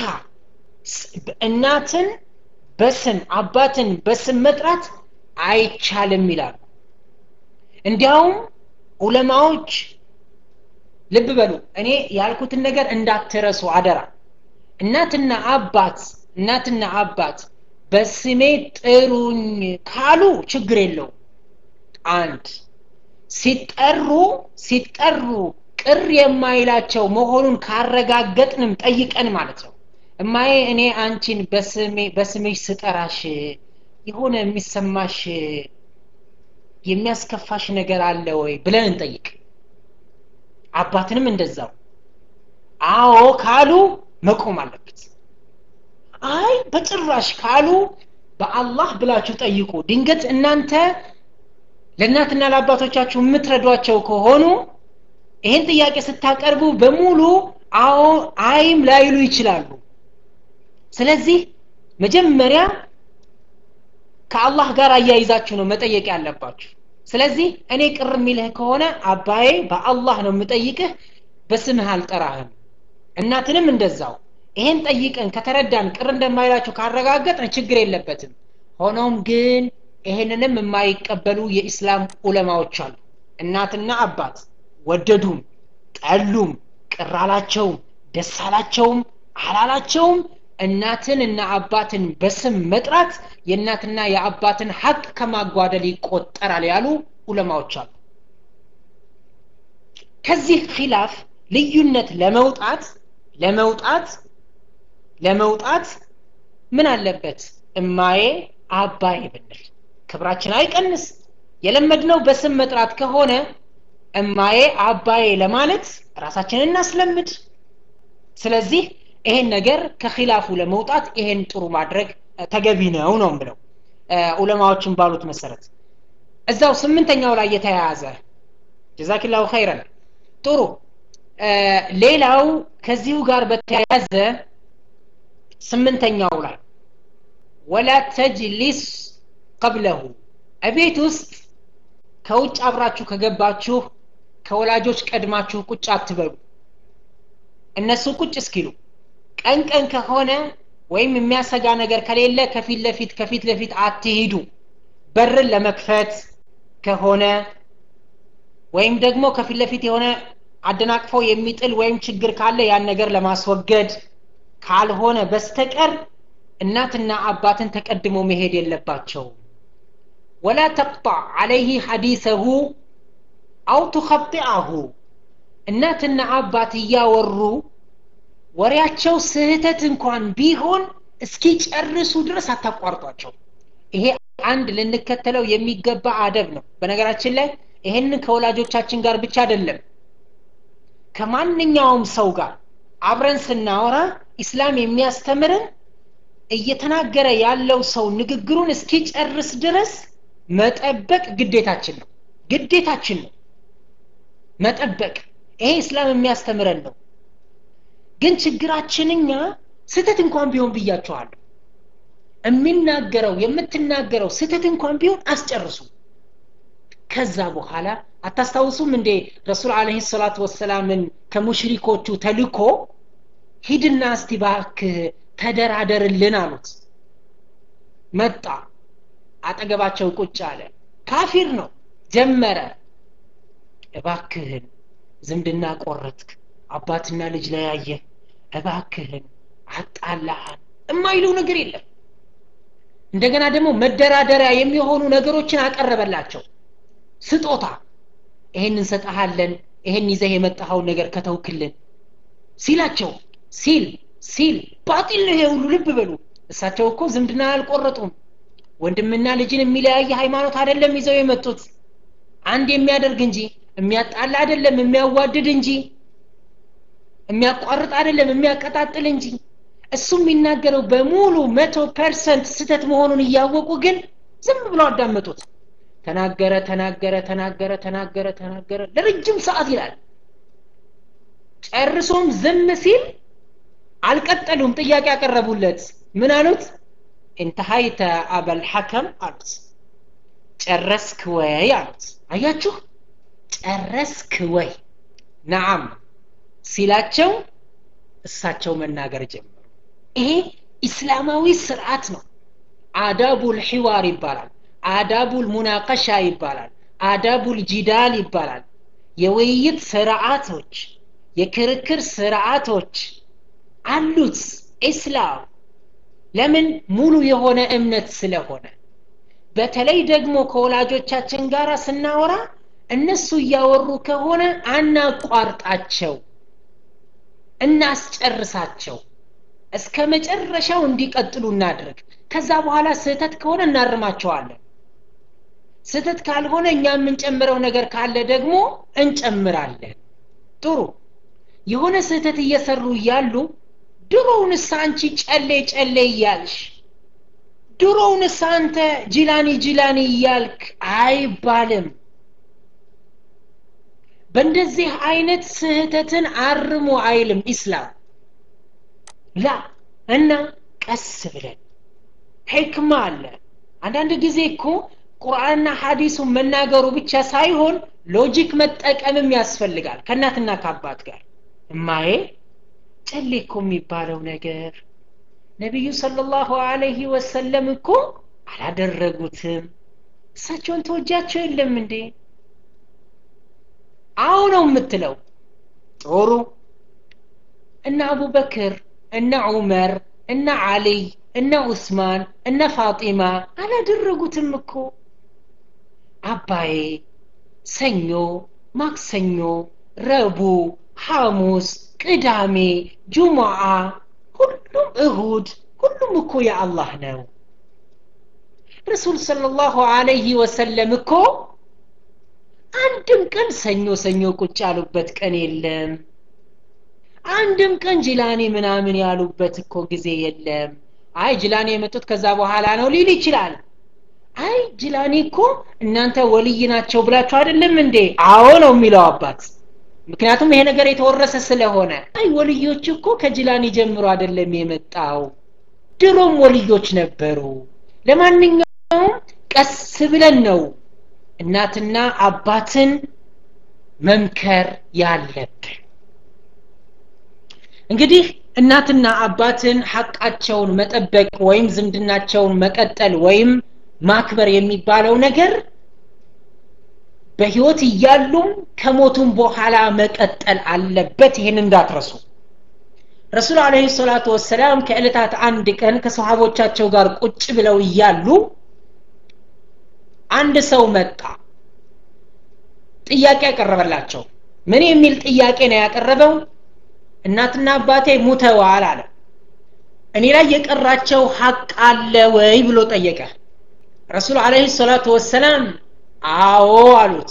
እናትን በስም አባትን በስም መጥራት አይቻልም ይላሉ እንዲያውም ዑለማዎች ልብ በሉ እኔ ያልኩትን ነገር እንዳትረሱ አደራ እናትና አባት እናትና አባት በስሜ ጥሩኝ ካሉ ችግር የለው አንድ ሲጠሩ ሲጠሩ ቅር የማይላቸው መሆኑን ካረጋገጥንም ጠይቀን ማለት ነው እማዬ እኔ አንቺን በስምሽ ስጠራሽ የሆነ የሚሰማሽ የሚያስከፋሽ ነገር አለ ወይ ብለን እንጠይቅ አባትንም እንደዛው አዎ ካሉ መቆም አለበት አይ በጭራሽ ካሉ በአላህ ብላችሁ ጠይቁ ድንገት እናንተ ለእናትና ለአባቶቻችሁ የምትረዷቸው ከሆኑ ይህን ጥያቄ ስታቀርቡ በሙሉ አዎ አይም ላይሉ ይችላሉ ስለዚህ መጀመሪያ ከአላህ ጋር አያይዛችሁ ነው መጠየቅ ያለባችሁ ስለዚህ እኔ ቅር የሚልህ ከሆነ አባዬ በአላህ ነው የምጠይቅህ በስምህ አልጠራህም እናትንም እንደዛው ይሄን ጠይቀን ከተረዳን ቅር እንደማይላችሁ ካረጋገጥን ችግር የለበትም ሆኖም ግን ይሄንንም የማይቀበሉ የኢስላም ዑለማዎች አሉ እናትና አባት ወደዱም ጠሉም ቅር አላቸውም ደስ አላቸውም አላላቸውም እናትን እና አባትን በስም መጥራት የእናትና የአባትን ሀቅ ከማጓደል ይቆጠራል ያሉ ዑለማዎች አሉ ከዚህ ኪላፍ ልዩነት ለመውጣት ለመውጣት ለመውጣት ምን አለበት እማዬ አባዬ ብንል ክብራችን አይቀንስ የለመድነው በስም መጥራት ከሆነ እማዬ አባዬ ለማለት ራሳችንን እናስለምድ ስለዚህ ይሄን ነገር ከኺላፉ ለመውጣት ይሄን ጥሩ ማድረግ ተገቢ ነው ነው ብለው ዑለማዎችን ባሉት መሰረት እዛው ስምንተኛው ላይ የተያያዘ ጀዛኪላሁ ኸይረን ጥሩ ሌላው ከዚሁ ጋር በተያያዘ ስምንተኛው ላይ ወላ ተጅሊስ ቀብለሁ እቤት ውስጥ ከውጭ አብራችሁ ከገባችሁ ከወላጆች ቀድማችሁ ቁጭ አትበሉ እነሱ ቁጭ እስኪሉ ቀን ቀን ከሆነ ወይም የሚያሰጋ ነገር ከሌለ ከፊት ለፊት ከፊት ለፊት አትሂዱ በርን ለመክፈት ከሆነ ወይም ደግሞ ከፊት ለፊት የሆነ አደናቅፎ የሚጥል ወይም ችግር ካለ ያን ነገር ለማስወገድ ካልሆነ በስተቀር እናትና አባትን ተቀድሞ መሄድ የለባቸው ወላ ተቅጣዕ አለይህ ሐዲሰሁ አው ቱኸጢዐሁ እናትና አባት እያወሩ ወሬያቸው ስህተት እንኳን ቢሆን እስኪጨርሱ ድረስ አታቋርጧቸው ይሄ አንድ ልንከተለው የሚገባ አደብ ነው በነገራችን ላይ ይሄንን ከወላጆቻችን ጋር ብቻ አይደለም ከማንኛውም ሰው ጋር አብረን ስናወራ ኢስላም የሚያስተምርን እየተናገረ ያለው ሰው ንግግሩን እስኪጨርስ ድረስ መጠበቅ ግዴታችን ነው ግዴታችን ነው መጠበቅ ይሄ እስላም የሚያስተምረን ነው ግን ችግራችን እኛ ስተት እንኳን ቢሆን ብያቸዋለሁ የሚናገረው የምትናገረው ስተት እንኳን ቢሆን አስጨርሱ ከዛ በኋላ አታስታውሱም እንዴ ረሱል አለህ ሰላቱ ወሰላምን ከሙሽሪኮቹ ተልኮ ሂድና እስቲ ባክህ ተደራደርልን አሉት መጣ አጠገባቸው ቁጭ አለ ካፊር ነው ጀመረ እባክህን ዝምድና ቆረጥክ አባትና ልጅ ለያየ እባክህን አጣላሃን የማይለው ነገር የለም እንደገና ደግሞ መደራደሪያ የሚሆኑ ነገሮችን አቀረበላቸው ስጦታ ይሄን እንሰጠሃለን ይሄን ይዘህ የመጣኸውን ነገር ከተውክልን ሲላቸው ሲል ሲል ባጢል ነው ይሄ ሁሉ ልብ በሉ እሳቸው እኮ ዝምድና አልቆረጡም ወንድምና ልጅን የሚለያየ ሃይማኖት አይደለም ይዘው የመጡት አንድ የሚያደርግ እንጂ የሚያጣላ አይደለም የሚያዋድድ እንጂ የሚያቋርጥ አይደለም የሚያቀጣጥል እንጂ እሱ የሚናገረው በሙሉ መቶ ፐርሰንት ስተት መሆኑን እያወቁ ግን ዝም ብለው አዳመጡት ተናገረ ተናገረ ተናገረ ተናገረ ተናገረ ለረጅም ሰዓት ይላል ጨርሶም ዝም ሲል አልቀጠሉም ጥያቄ ያቀረቡለት ምን አሉት እንተሃይተ አበል ሐከም አሉት ጨረስክ ወይ አሉት አያችሁ ጨረስክ ወይ ነዓም ሲላቸው እሳቸው መናገር ጀመሩ ይሄ ኢስላማዊ ስርዓት ነው አዳቡል ሒዋር ይባላል አዳቡል ሙናቀሻ ይባላል አዳቡል ጂዳል ይባላል የውይይት ስርዓቶች የክርክር ስርዓቶች አሉት ኢስላም ለምን ሙሉ የሆነ እምነት ስለሆነ በተለይ ደግሞ ከወላጆቻችን ጋር ስናወራ እነሱ እያወሩ ከሆነ አናቋርጣቸው እናስጨርሳቸው እስከ መጨረሻው እንዲቀጥሉ እናድርግ ከዛ በኋላ ስህተት ከሆነ እናርማቸዋለን ስህተት ካልሆነ እኛ የምንጨምረው ነገር ካለ ደግሞ እንጨምራለን ጥሩ የሆነ ስህተት እየሰሩ እያሉ ድሮውንስ አንቺ ጨሌ ጨሌ እያልሽ ድሮውንስ አንተ ጅላኒ ጅላኒ እያልክ አይባልም በእንደዚህ አይነት ስህተትን አርሙ አይልም ኢስላም ላ እና ቀስ ብለን ሕክማ አለ አንዳንድ ጊዜ እኮ ቁርአንና ሐዲሱን መናገሩ ብቻ ሳይሆን ሎጂክ መጠቀምም ያስፈልጋል ከእናትና ከአባት ጋር እማዬ ጨሌ እኮ የሚባለው ነገር ነቢዩ ሰለላሁ አለይህ ወሰለም እኮ አላደረጉትም እሳቸውን ተወጃቸው የለም እንዴ አዎ ነው የምትለው ጥሩ እነ አቡበክር እነ ዑመር እነ አሊይ እነ ዑስማን እነ ፋጢማ አላደረጉትም እኮ አባዬ ሰኞ ማክሰኞ ረቡ ሐሙስ ቅዳሜ ጁሙዓ ሁሉም እሁድ ሁሉም እኮ የአላህ ነው ረሱል ሰለላሁ አለይህ ወሰለም እኮ አንድም ቀን ሰኞ ሰኞ ቁጭ ያሉበት ቀን የለም አንድም ቀን ጅላኔ ምናምን ያሉበት እኮ ጊዜ የለም አይ ጅላኔ የመጡት ከዛ በኋላ ነው ሊል ይችላል አይ ጅላኔ እኮ እናንተ ወልይ ናቸው ብላችሁ አይደለም እንዴ አዎ ነው የሚለው አባት ምክንያቱም ይሄ ነገር የተወረሰ ስለሆነ አይ ወልዮች እኮ ከጅላኔ ጀምሮ አይደለም የመጣው ድሮም ወልዮች ነበሩ ለማንኛውም ቀስ ብለን ነው እናትና አባትን መምከር ያለብን እንግዲህ እናትና አባትን ሐቃቸውን መጠበቅ ወይም ዝምድናቸውን መቀጠል ወይም ማክበር የሚባለው ነገር በህይወት እያሉም ከሞቱም በኋላ መቀጠል አለበት ይህን እንዳትረሱ ረሱል አለህ ሰላቱ ወሰላም ከዕለታት አንድ ቀን ከሰሃቦቻቸው ጋር ቁጭ ብለው እያሉ አንድ ሰው መጣ ጥያቄ ያቀረበላቸው ምን የሚል ጥያቄ ነው ያቀረበው እናትና አባቴ ሙተዋል አለ እኔ ላይ የቀራቸው ሀቅ አለ ወይ ብሎ ጠየቀ ረሱል አለህ ሰላቱ ወሰላም አዎ አሉት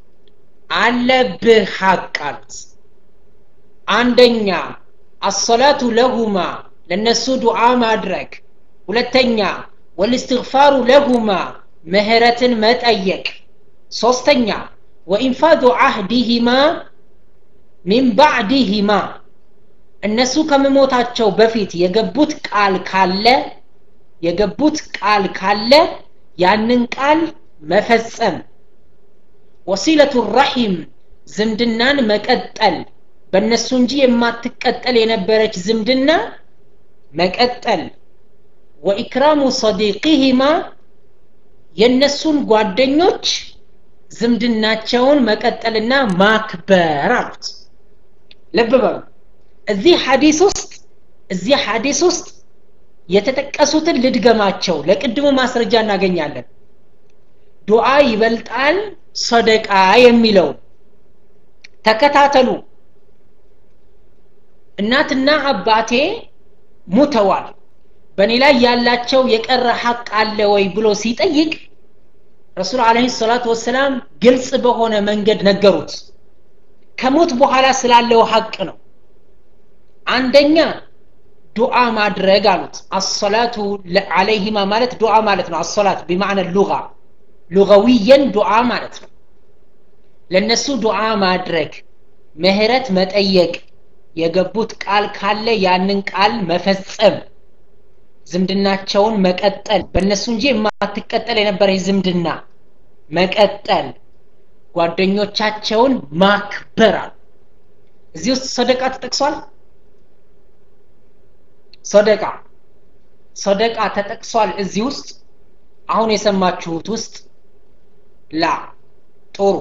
አለብህ ሀቅ አሉት አንደኛ አሰላቱ ለሁማ ለነሱ ዱዓ ማድረግ ሁለተኛ ወልስትግፋሩ ለሁማ ምህረትን መጠየቅ ሶስተኛ ወኢንፋዱ አህዲሂማ ሚን ባዕዲሂማ እነሱ ከመሞታቸው በፊት የገቡት ቃል ካለ የገቡት ቃል ካለ ያንን ቃል መፈጸም ወሲለቱ ረሒም ዝምድናን መቀጠል በእነሱ እንጂ የማትቀጠል የነበረች ዝምድና መቀጠል ወኢክራሙ ሰዲቂሂማ የእነሱን ጓደኞች ዝምድናቸውን መቀጠልና ማክበር አሉት ልብ በሉ እዚህ ሐዲስ ውስጥ እዚህ ሐዲስ ውስጥ የተጠቀሱትን ልድገማቸው ለቅድሙ ማስረጃ እናገኛለን ዱዓ ይበልጣል ሰደቃ የሚለው ተከታተሉ እናትና አባቴ ሙተዋል በእኔ ላይ ያላቸው የቀረ ሐቅ አለ ወይ ብሎ ሲጠይቅ ረሱል አለህ ሰላቱ ወሰላም ግልጽ በሆነ መንገድ ነገሩት ከሞት በኋላ ስላለው ሐቅ ነው አንደኛ ዱዓ ማድረግ አሉት አሰላቱ አለይሂማ ማለት ዱዓ ማለት ነው አሰላት ቢማዕነ ሉጋ ሉጋዊየን ዱዓ ማለት ነው ለነሱ ዱዓ ማድረግ ምህረት መጠየቅ የገቡት ቃል ካለ ያንን ቃል መፈጸም ዝምድናቸውን መቀጠል በእነሱ እንጂ የማትቀጠል የነበረ ዝምድና መቀጠል ጓደኞቻቸውን ማክበር አሉ እዚህ ውስጥ ሰደቃ ተጠቅሷል ሰደቃ ሰደቃ ተጠቅሷል እዚህ ውስጥ አሁን የሰማችሁት ውስጥ ላ ጥሩ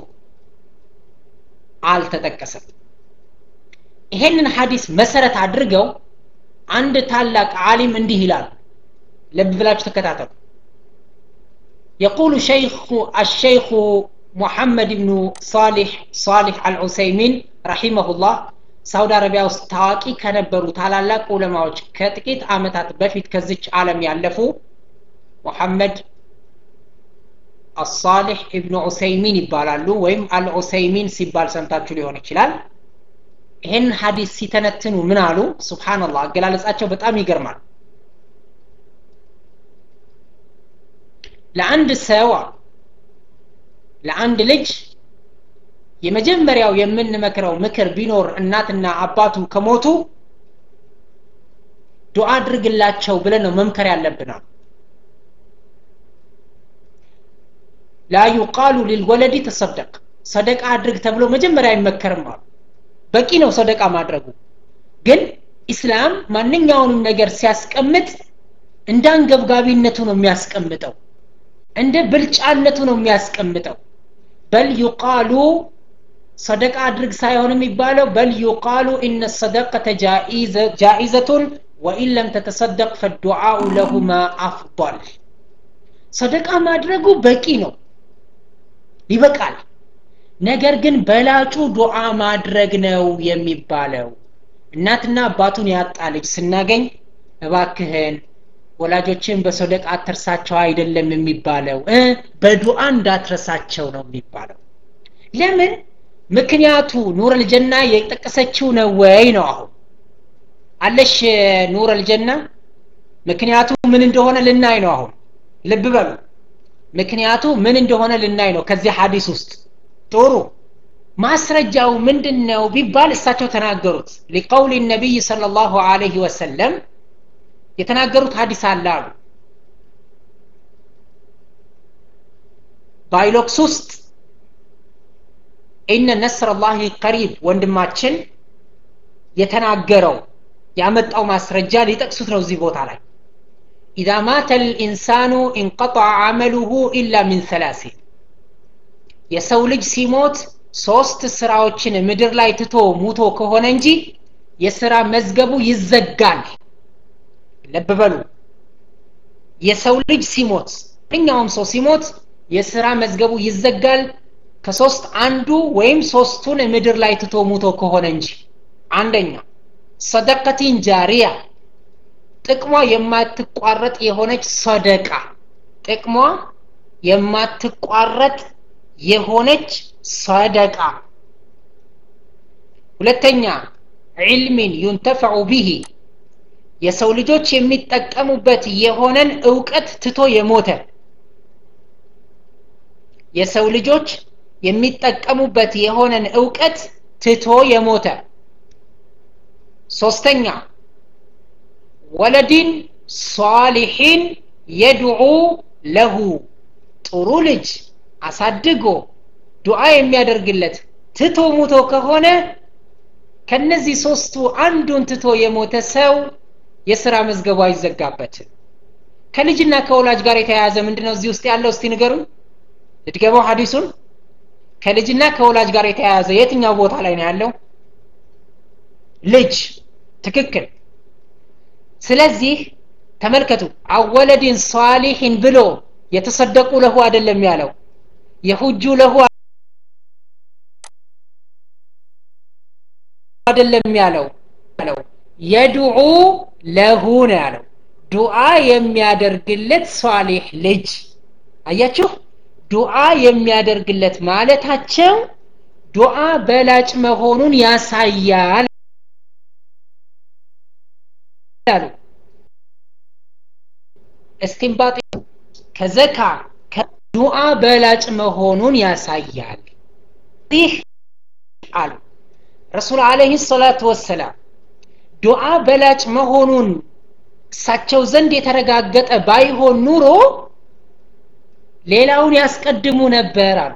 አልተጠቀሰም ይሄንን ሐዲስ መሰረት አድርገው አንድ ታላቅ ዓሊም እንዲህ ይላሉ ልብ ብላችሁ ተከታተሉ يقول شيخ الشيخ محمد بن صالح صالح العثيمين رحمه الله ሳውዲ አረቢያ ውስጥ ታዋቂ ከነበሩ ታላላቅ ዑለማዎች ከጥቂት አመታት በፊት ከዚች ዓለም ያለፉ ሙሐመድ አሳሊሕ ኢብኑ ዑሰይሚን ይባላሉ ወይም አልዑሰይሚን ሲባል ሰምታችሁ ሊሆን ይችላል ይህን ሀዲስ ሲተነትኑ ምን አሉ ስብሓንላህ አገላለጻቸው በጣም ይገርማል ለአንድ ሰው ለአንድ ልጅ የመጀመሪያው የምንመክረው ምክር ቢኖር እናትና አባቱ ከሞቱ ዱዓ አድርግላቸው ብለን ነው መምከር ያለብናል ላ ዩቃሉ ሊልወለዲ ተሰደቅ ሰደቃ አድርግ ተብሎ መጀመሪያ አይመከርም አሉ በቂ ነው ሰደቃ ማድረጉ ግን ኢስላም ማንኛውንም ነገር ሲያስቀምጥ እንደ አንገብጋቢነቱ ነው የሚያስቀምጠው እንደ ብልጫነቱ ነው የሚያስቀምጠው በል ዩቃሉ ሰደቃ አድርግ ሳይሆን የሚባለው በል ዩቃሉ ኢነ ሰደቀተ ጃኢዘቱን ወኢን ለም ተተሰደቅ ፈዱዓኡ ለሁማ አፍضል ሰደቃ ማድረጉ በቂ ነው ይበቃል ነገር ግን በላጩ ዱዓ ማድረግ ነው የሚባለው እናትና አባቱን ያጣ ልጅ ስናገኝ እባክህን ወላጆችን በሰደቃ አትርሳቸው አይደለም የሚባለው በዱዓ እንዳትረሳቸው ነው የሚባለው ለምን ምክንያቱ ኑር አልጀና የጠቀሰችው ነው ወይ ነው አሁን አለሽ ኑር አልጀና ምክንያቱ ምን እንደሆነ ልናይ ነው አሁን ልብ በሉ ምክንያቱ ምን እንደሆነ ልናይ ነው ከዚህ ሀዲስ ውስጥ ጥሩ ማስረጃው ምንድን ነው ቢባል እሳቸው ተናገሩት ሊቀውል ነቢይ صلى الله عليه وسلم የተናገሩት ሀዲስ አለ አሉ ባይሎክስ ውስጥ ኢነ ነስር ላህ ቀሪብ ወንድማችን የተናገረው ያመጣው ማስረጃ ሊጠቅሱት ነው እዚህ ቦታ ላይ ኢዛ ማተ ልኢንሳኑ እንቀطዐ አመሉሁ ኢላ ሚን ሰላሲን የሰው ልጅ ሲሞት ሶስት ስራዎችን ምድር ላይ ትቶ ሙቶ ከሆነ እንጂ የስራ መዝገቡ ይዘጋል ለብ በሉ የሰው ልጅ ሲሞት ማንኛውም ሰው ሲሞት የስራ መዝገቡ ይዘጋል ከሶስት አንዱ ወይም ሶስቱን ምድር ላይ ትቶ ሙቶ ከሆነ እንጂ አንደኛ ሰደቀቲን ጃሪያ ጥቅሟ የማትቋረጥ የሆነች ሰደቃ ጥቅሟ የማትቋረጥ የሆነች ሰደቃ ሁለተኛ ዒልሚን ዩንተፈዑ ቢሂ የሰው ልጆች የሚጠቀሙበት የሆነን እውቀት ትቶ የሞተ የሰው ልጆች የሚጠቀሙበት የሆነን እውቀት ትቶ የሞተ ሶስተኛ ወለዲን ሷሊሒን የድዑ ለሁ ጥሩ ልጅ አሳድጎ ዱዓ የሚያደርግለት ትቶ ሙቶ ከሆነ ከነዚህ ሶስቱ አንዱን ትቶ የሞተ ሰው የስራ መዝገቡ አይዘጋበትም ከልጅና ከወላጅ ጋር የተያያዘ ምንድነው እዚህ ውስጥ ያለው እስቲ ንገሩን ልትገባው ሀዲሱን ከልጅና ከወላጅ ጋር የተያያዘ የትኛው ቦታ ላይ ነው ያለው ልጅ ትክክል ስለዚህ ተመልከቱ አወለድን ሷሊሕን ብሎ የተሰደቁ ለሁ አይደለም ያለው የሁጁ ለሁ አይደለም ያለው የድዑ ለሁ ነው ያለው ዱዓ የሚያደርግለት ሷሊሕ ልጅ አያችሁ ዱዓ የሚያደርግለት ማለታቸው ዱዓ በላጭ መሆኑን ያሳያል አሉ እስቲንባጥ ከዘካ ዱዓ በላጭ መሆኑን ያሳያል ይህ አሉ ረሱል አለህ ሰላቱ ወሰላም ዱዓ በላጭ መሆኑን እሳቸው ዘንድ የተረጋገጠ ባይሆን ኑሮ ሌላውን ያስቀድሙ ነበር አሉ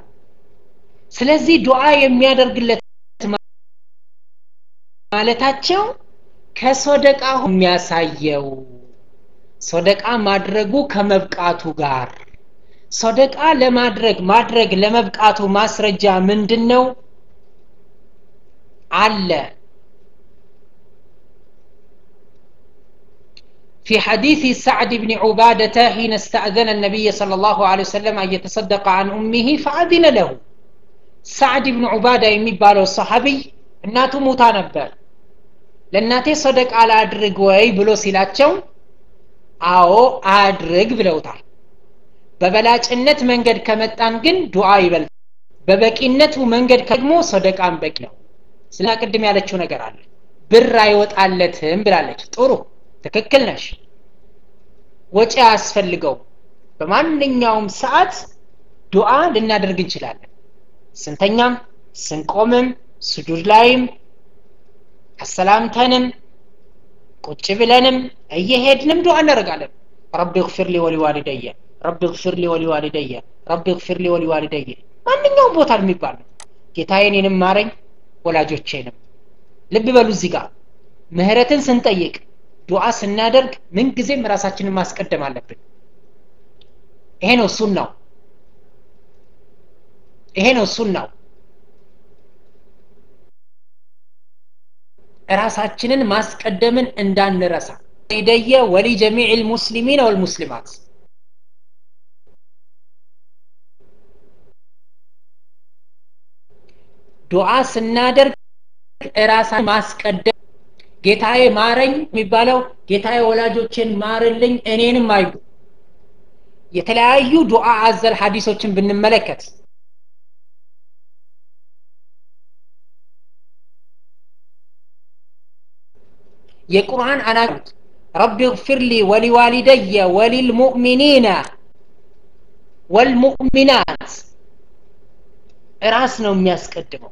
ስለዚህ ዱዓ የሚያደርግለት ማለታቸው ከሶደቃ የሚያሳየው ሶደቃ ማድረጉ ከመብቃቱ ጋር ሶደቃ ለማድረግ ማድረግ ለመብቃቱ ማስረጃ ምንድን ነው አለ في حديث سعد بن عبادة حين استأذن النبي صلى الله عليه وسلم أن يتصدق عن أمه فأذن له سعد بن عبادة يميبالو الصحابي እናቱ ሙታ ነበር ለእናቴ ሰደቅ አላድርግ ወይ ብሎ ሲላቸው አዎ አድርግ ብለውታል በበላጭነት መንገድ ከመጣን ግን ዱዓ ይበልጥ በበቂነቱ መንገድ ደግሞ ሰደቃን በቂ ነው ስለ ቅድም ያለችው ነገር አለ ብር አይወጣለትም ብላለች ጥሩ ትክክል ነሽ ወጪ አያስፈልገው በማንኛውም ሰዓት ዱዓ ልናደርግ እንችላለን ስንተኛም ስንቆምም ስጁድ ላይም አሰላምተንም ቁጭ ብለንም እየሄድንም ዱዓ እናደርጋለን ረቢ ግፊር ሊ ወሊዋሊደየ ረቢ ግፊር ሊ ወሊዋሊደየ ረቢ ግፊር ሊ ወሊዋሊደየ ማንኛውም ቦታ የሚባል ነው ጌታዬ እኔንም ማረኝ ወላጆቼንም ልብ በሉ እዚህ ጋር ምህረትን ስንጠይቅ ዱዓ ስናደርግ ምንጊዜም ራሳችንን ማስቀደም አለብን ይሄ ነው ሱናው ይሄ ነው ሱናው ራሳችንን ማስቀደምን እንዳንረሳ ኢደየ ወሊ ጀሚዕ ልሙስሊሚን ወልሙስሊማት ዱዓ ስናደርግ ራሳን ማስቀደም ጌታዬ ማረኝ የሚባለው ጌታዬ ወላጆችን ማርልኝ እኔንም አዩ የተለያዩ ዱዓ አዘል ሀዲሶችን ብንመለከት የቁርአን አናት ረቢ ግፊር ሊ ወሊዋሊደየ ወሊልሙእሚኒነ ወልሙእሚናት ራስ ነው የሚያስቀድመው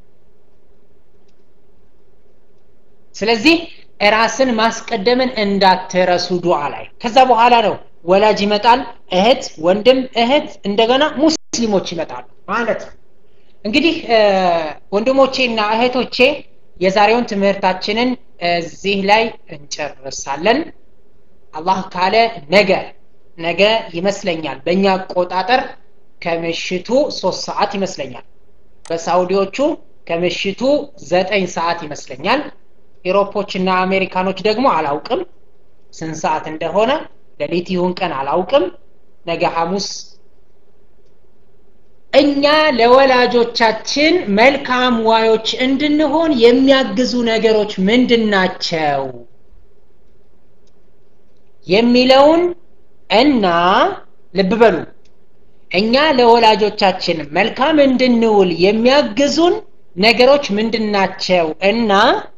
ስለዚህ ራስን ማስቀደምን እንዳትረሱ ዱዓ ላይ ከዛ በኋላ ነው ወላጅ ይመጣል እህት ወንድም እህት እንደገና ሙስሊሞች ይመጣሉ ማለት ነው እንግዲህ ወንድሞቼና እህቶቼ የዛሬውን ትምህርታችንን እዚህ ላይ እንጨርሳለን አላህ ካለ ነገ ነገ ይመስለኛል በእኛ አቆጣጠር ከምሽቱ ሶስት ሰዓት ይመስለኛል በሳውዲዎቹ ከምሽቱ ዘጠኝ ሰዓት ይመስለኛል ኢሮፖችና አሜሪካኖች ደግሞ አላውቅም ስንት ሰዓት እንደሆነ ሌሊት ይሁን ቀን አላውቅም ነገ ሐሙስ እኛ ለወላጆቻችን መልካም ዋዮች እንድንሆን የሚያግዙ ነገሮች ምንድን ናቸው የሚለውን እና ልብ በሉ እኛ ለወላጆቻችን መልካም እንድንውል የሚያግዙን ነገሮች ምንድን ናቸው እና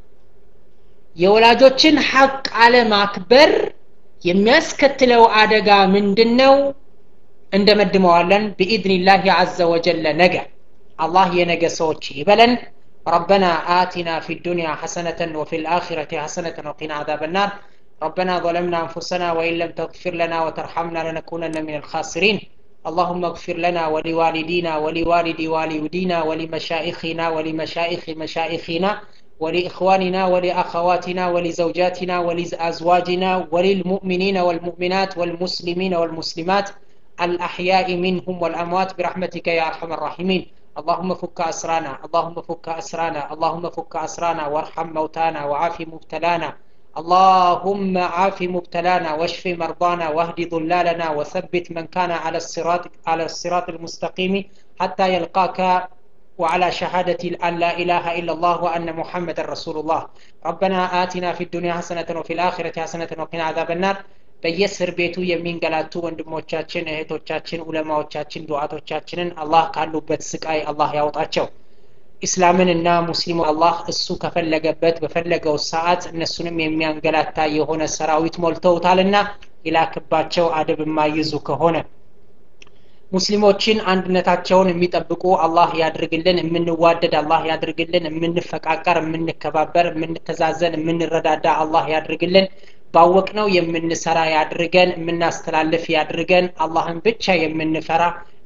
የወላጆችን ሐቅ አለማክበር የሚያስከትለው አደጋ ምንድን ነው እንደመድመዋለን ብኢድኒላህ አዘ ወጀለ ነገ አላህ የነገ ሰዎች ይበለን ربنا آتنا في الدنيا حسنة وفي الآخرة حسنة وقنا عذاب النار ربنا ظلمنا أنفسنا وإن لم تغفر لنا وترحمنا لنكونن من الخاسرين اللهم اغفر لنا ولوالدينا ولوالد والدينا ولمشائخنا ولمشائخ مشائخنا ولإخواننا ولأخواتنا ولزوجاتنا ولأزواجنا وللمؤمنين والمؤمنات والمسلمين والمسلمات الأحياء منهم والأموات برحمتك يا أرحم الراحمين اللهم فك أسرانا اللهم فك أسرانا اللهم فك أسرانا وارحم موتانا وعاف مبتلانا اللهم عاف مبتلانا واشف مرضانا واهد ضلالنا وثبت من كان على الصراط على الصراط المستقيم حتى يلقاك وعلى شهادة أن لا إله إلا الله وأن محمد رسول الله ربنا آتنا في الدنيا حسنة وفي الآخرة حسنة وقنا عذاب النار በየእስር ቤቱ የሚንገላቱ ወንድሞቻችን እህቶቻችን ኡለማዎቻችን ዱዓቶቻችንን አላህ ካሉበት ስቃይ አላህ ያውጣቸው ኢስላምንና ሙስሊሙ አላህ እሱ ከፈለገበት በፈለገው ሰዓት እነሱንም የሚያንገላታ የሆነ ሰራዊት ሞልተውታልና ይላክባቸው አደብ የማይዙ ከሆነ ሙስሊሞችን አንድነታቸውን የሚጠብቁ አላህ ያድርግልን የምንዋደድ አላህ ያድርግልን የምንፈቃቀር የምንከባበር የምንተዛዘን የምንረዳዳ አላህ ያድርግልን ባወቅነው የምንሰራ ያድርገን የምናስተላልፍ ያድርገን አላህን ብቻ የምንፈራ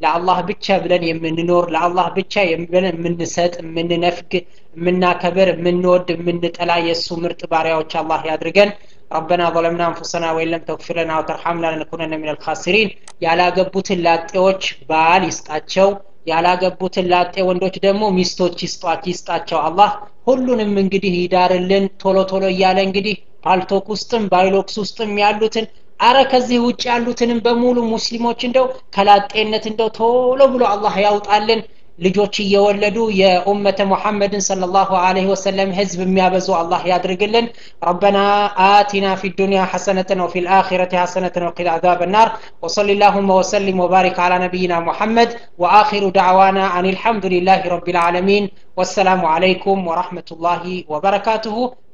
ለአላህ ብቻ ብለን የምንኖር ለአላህ ብቻ ብለን የምንሰጥ የምንነፍግ የምናከብር የምንወድ የምንጠላ የእሱ ምርጥ ባሪያዎች አላህ ያድርገን ربنا ظلمنا انفسنا وان لم تغفر لنا وترحمنا لنكونن من الخاسرين ያላገቡትን ላጤዎች ባል ይስጣቸው ያላገቡትን ላጤ ወንዶች ደግሞ ሚስቶች ይስጣቸው አላህ ሁሉንም እንግዲህ ይዳርልን ቶሎ ቶሎ እያለ እንግዲህ ፓልቶክ ውስጥም ባይሎክስ ውስጥም ያሉትን አረ ከዚህ ውጭ ያሉትንም በሙሉ ሙስሊሞች እንደው ከላጤነት እንደው ቶሎ ብሎ አላህ ያውጣልን ልጆች እየወለዱ የኡመተ ሙሐመድን ሰለላሁ ዐለይሂ ወሰለም ህዝብ የሚያበዙ አላህ ያድርግልን ረበና አቲና ፊ ዱንያ ሐሰነተን ወፊ ልአኺረቲ ሐሰነተን ወቂና አዛብ ናር ወሰሊ ላሁመ ወሰሊም ወባሪክ አላ ነቢይና ሙሐመድ ወአኺሩ ዳዕዋና አን ልሐምዱ ልላህ ረቢ ልዓለሚን ወሰላሙ አለይኩም ወረሕመቱላሂ ወበረካቱሁ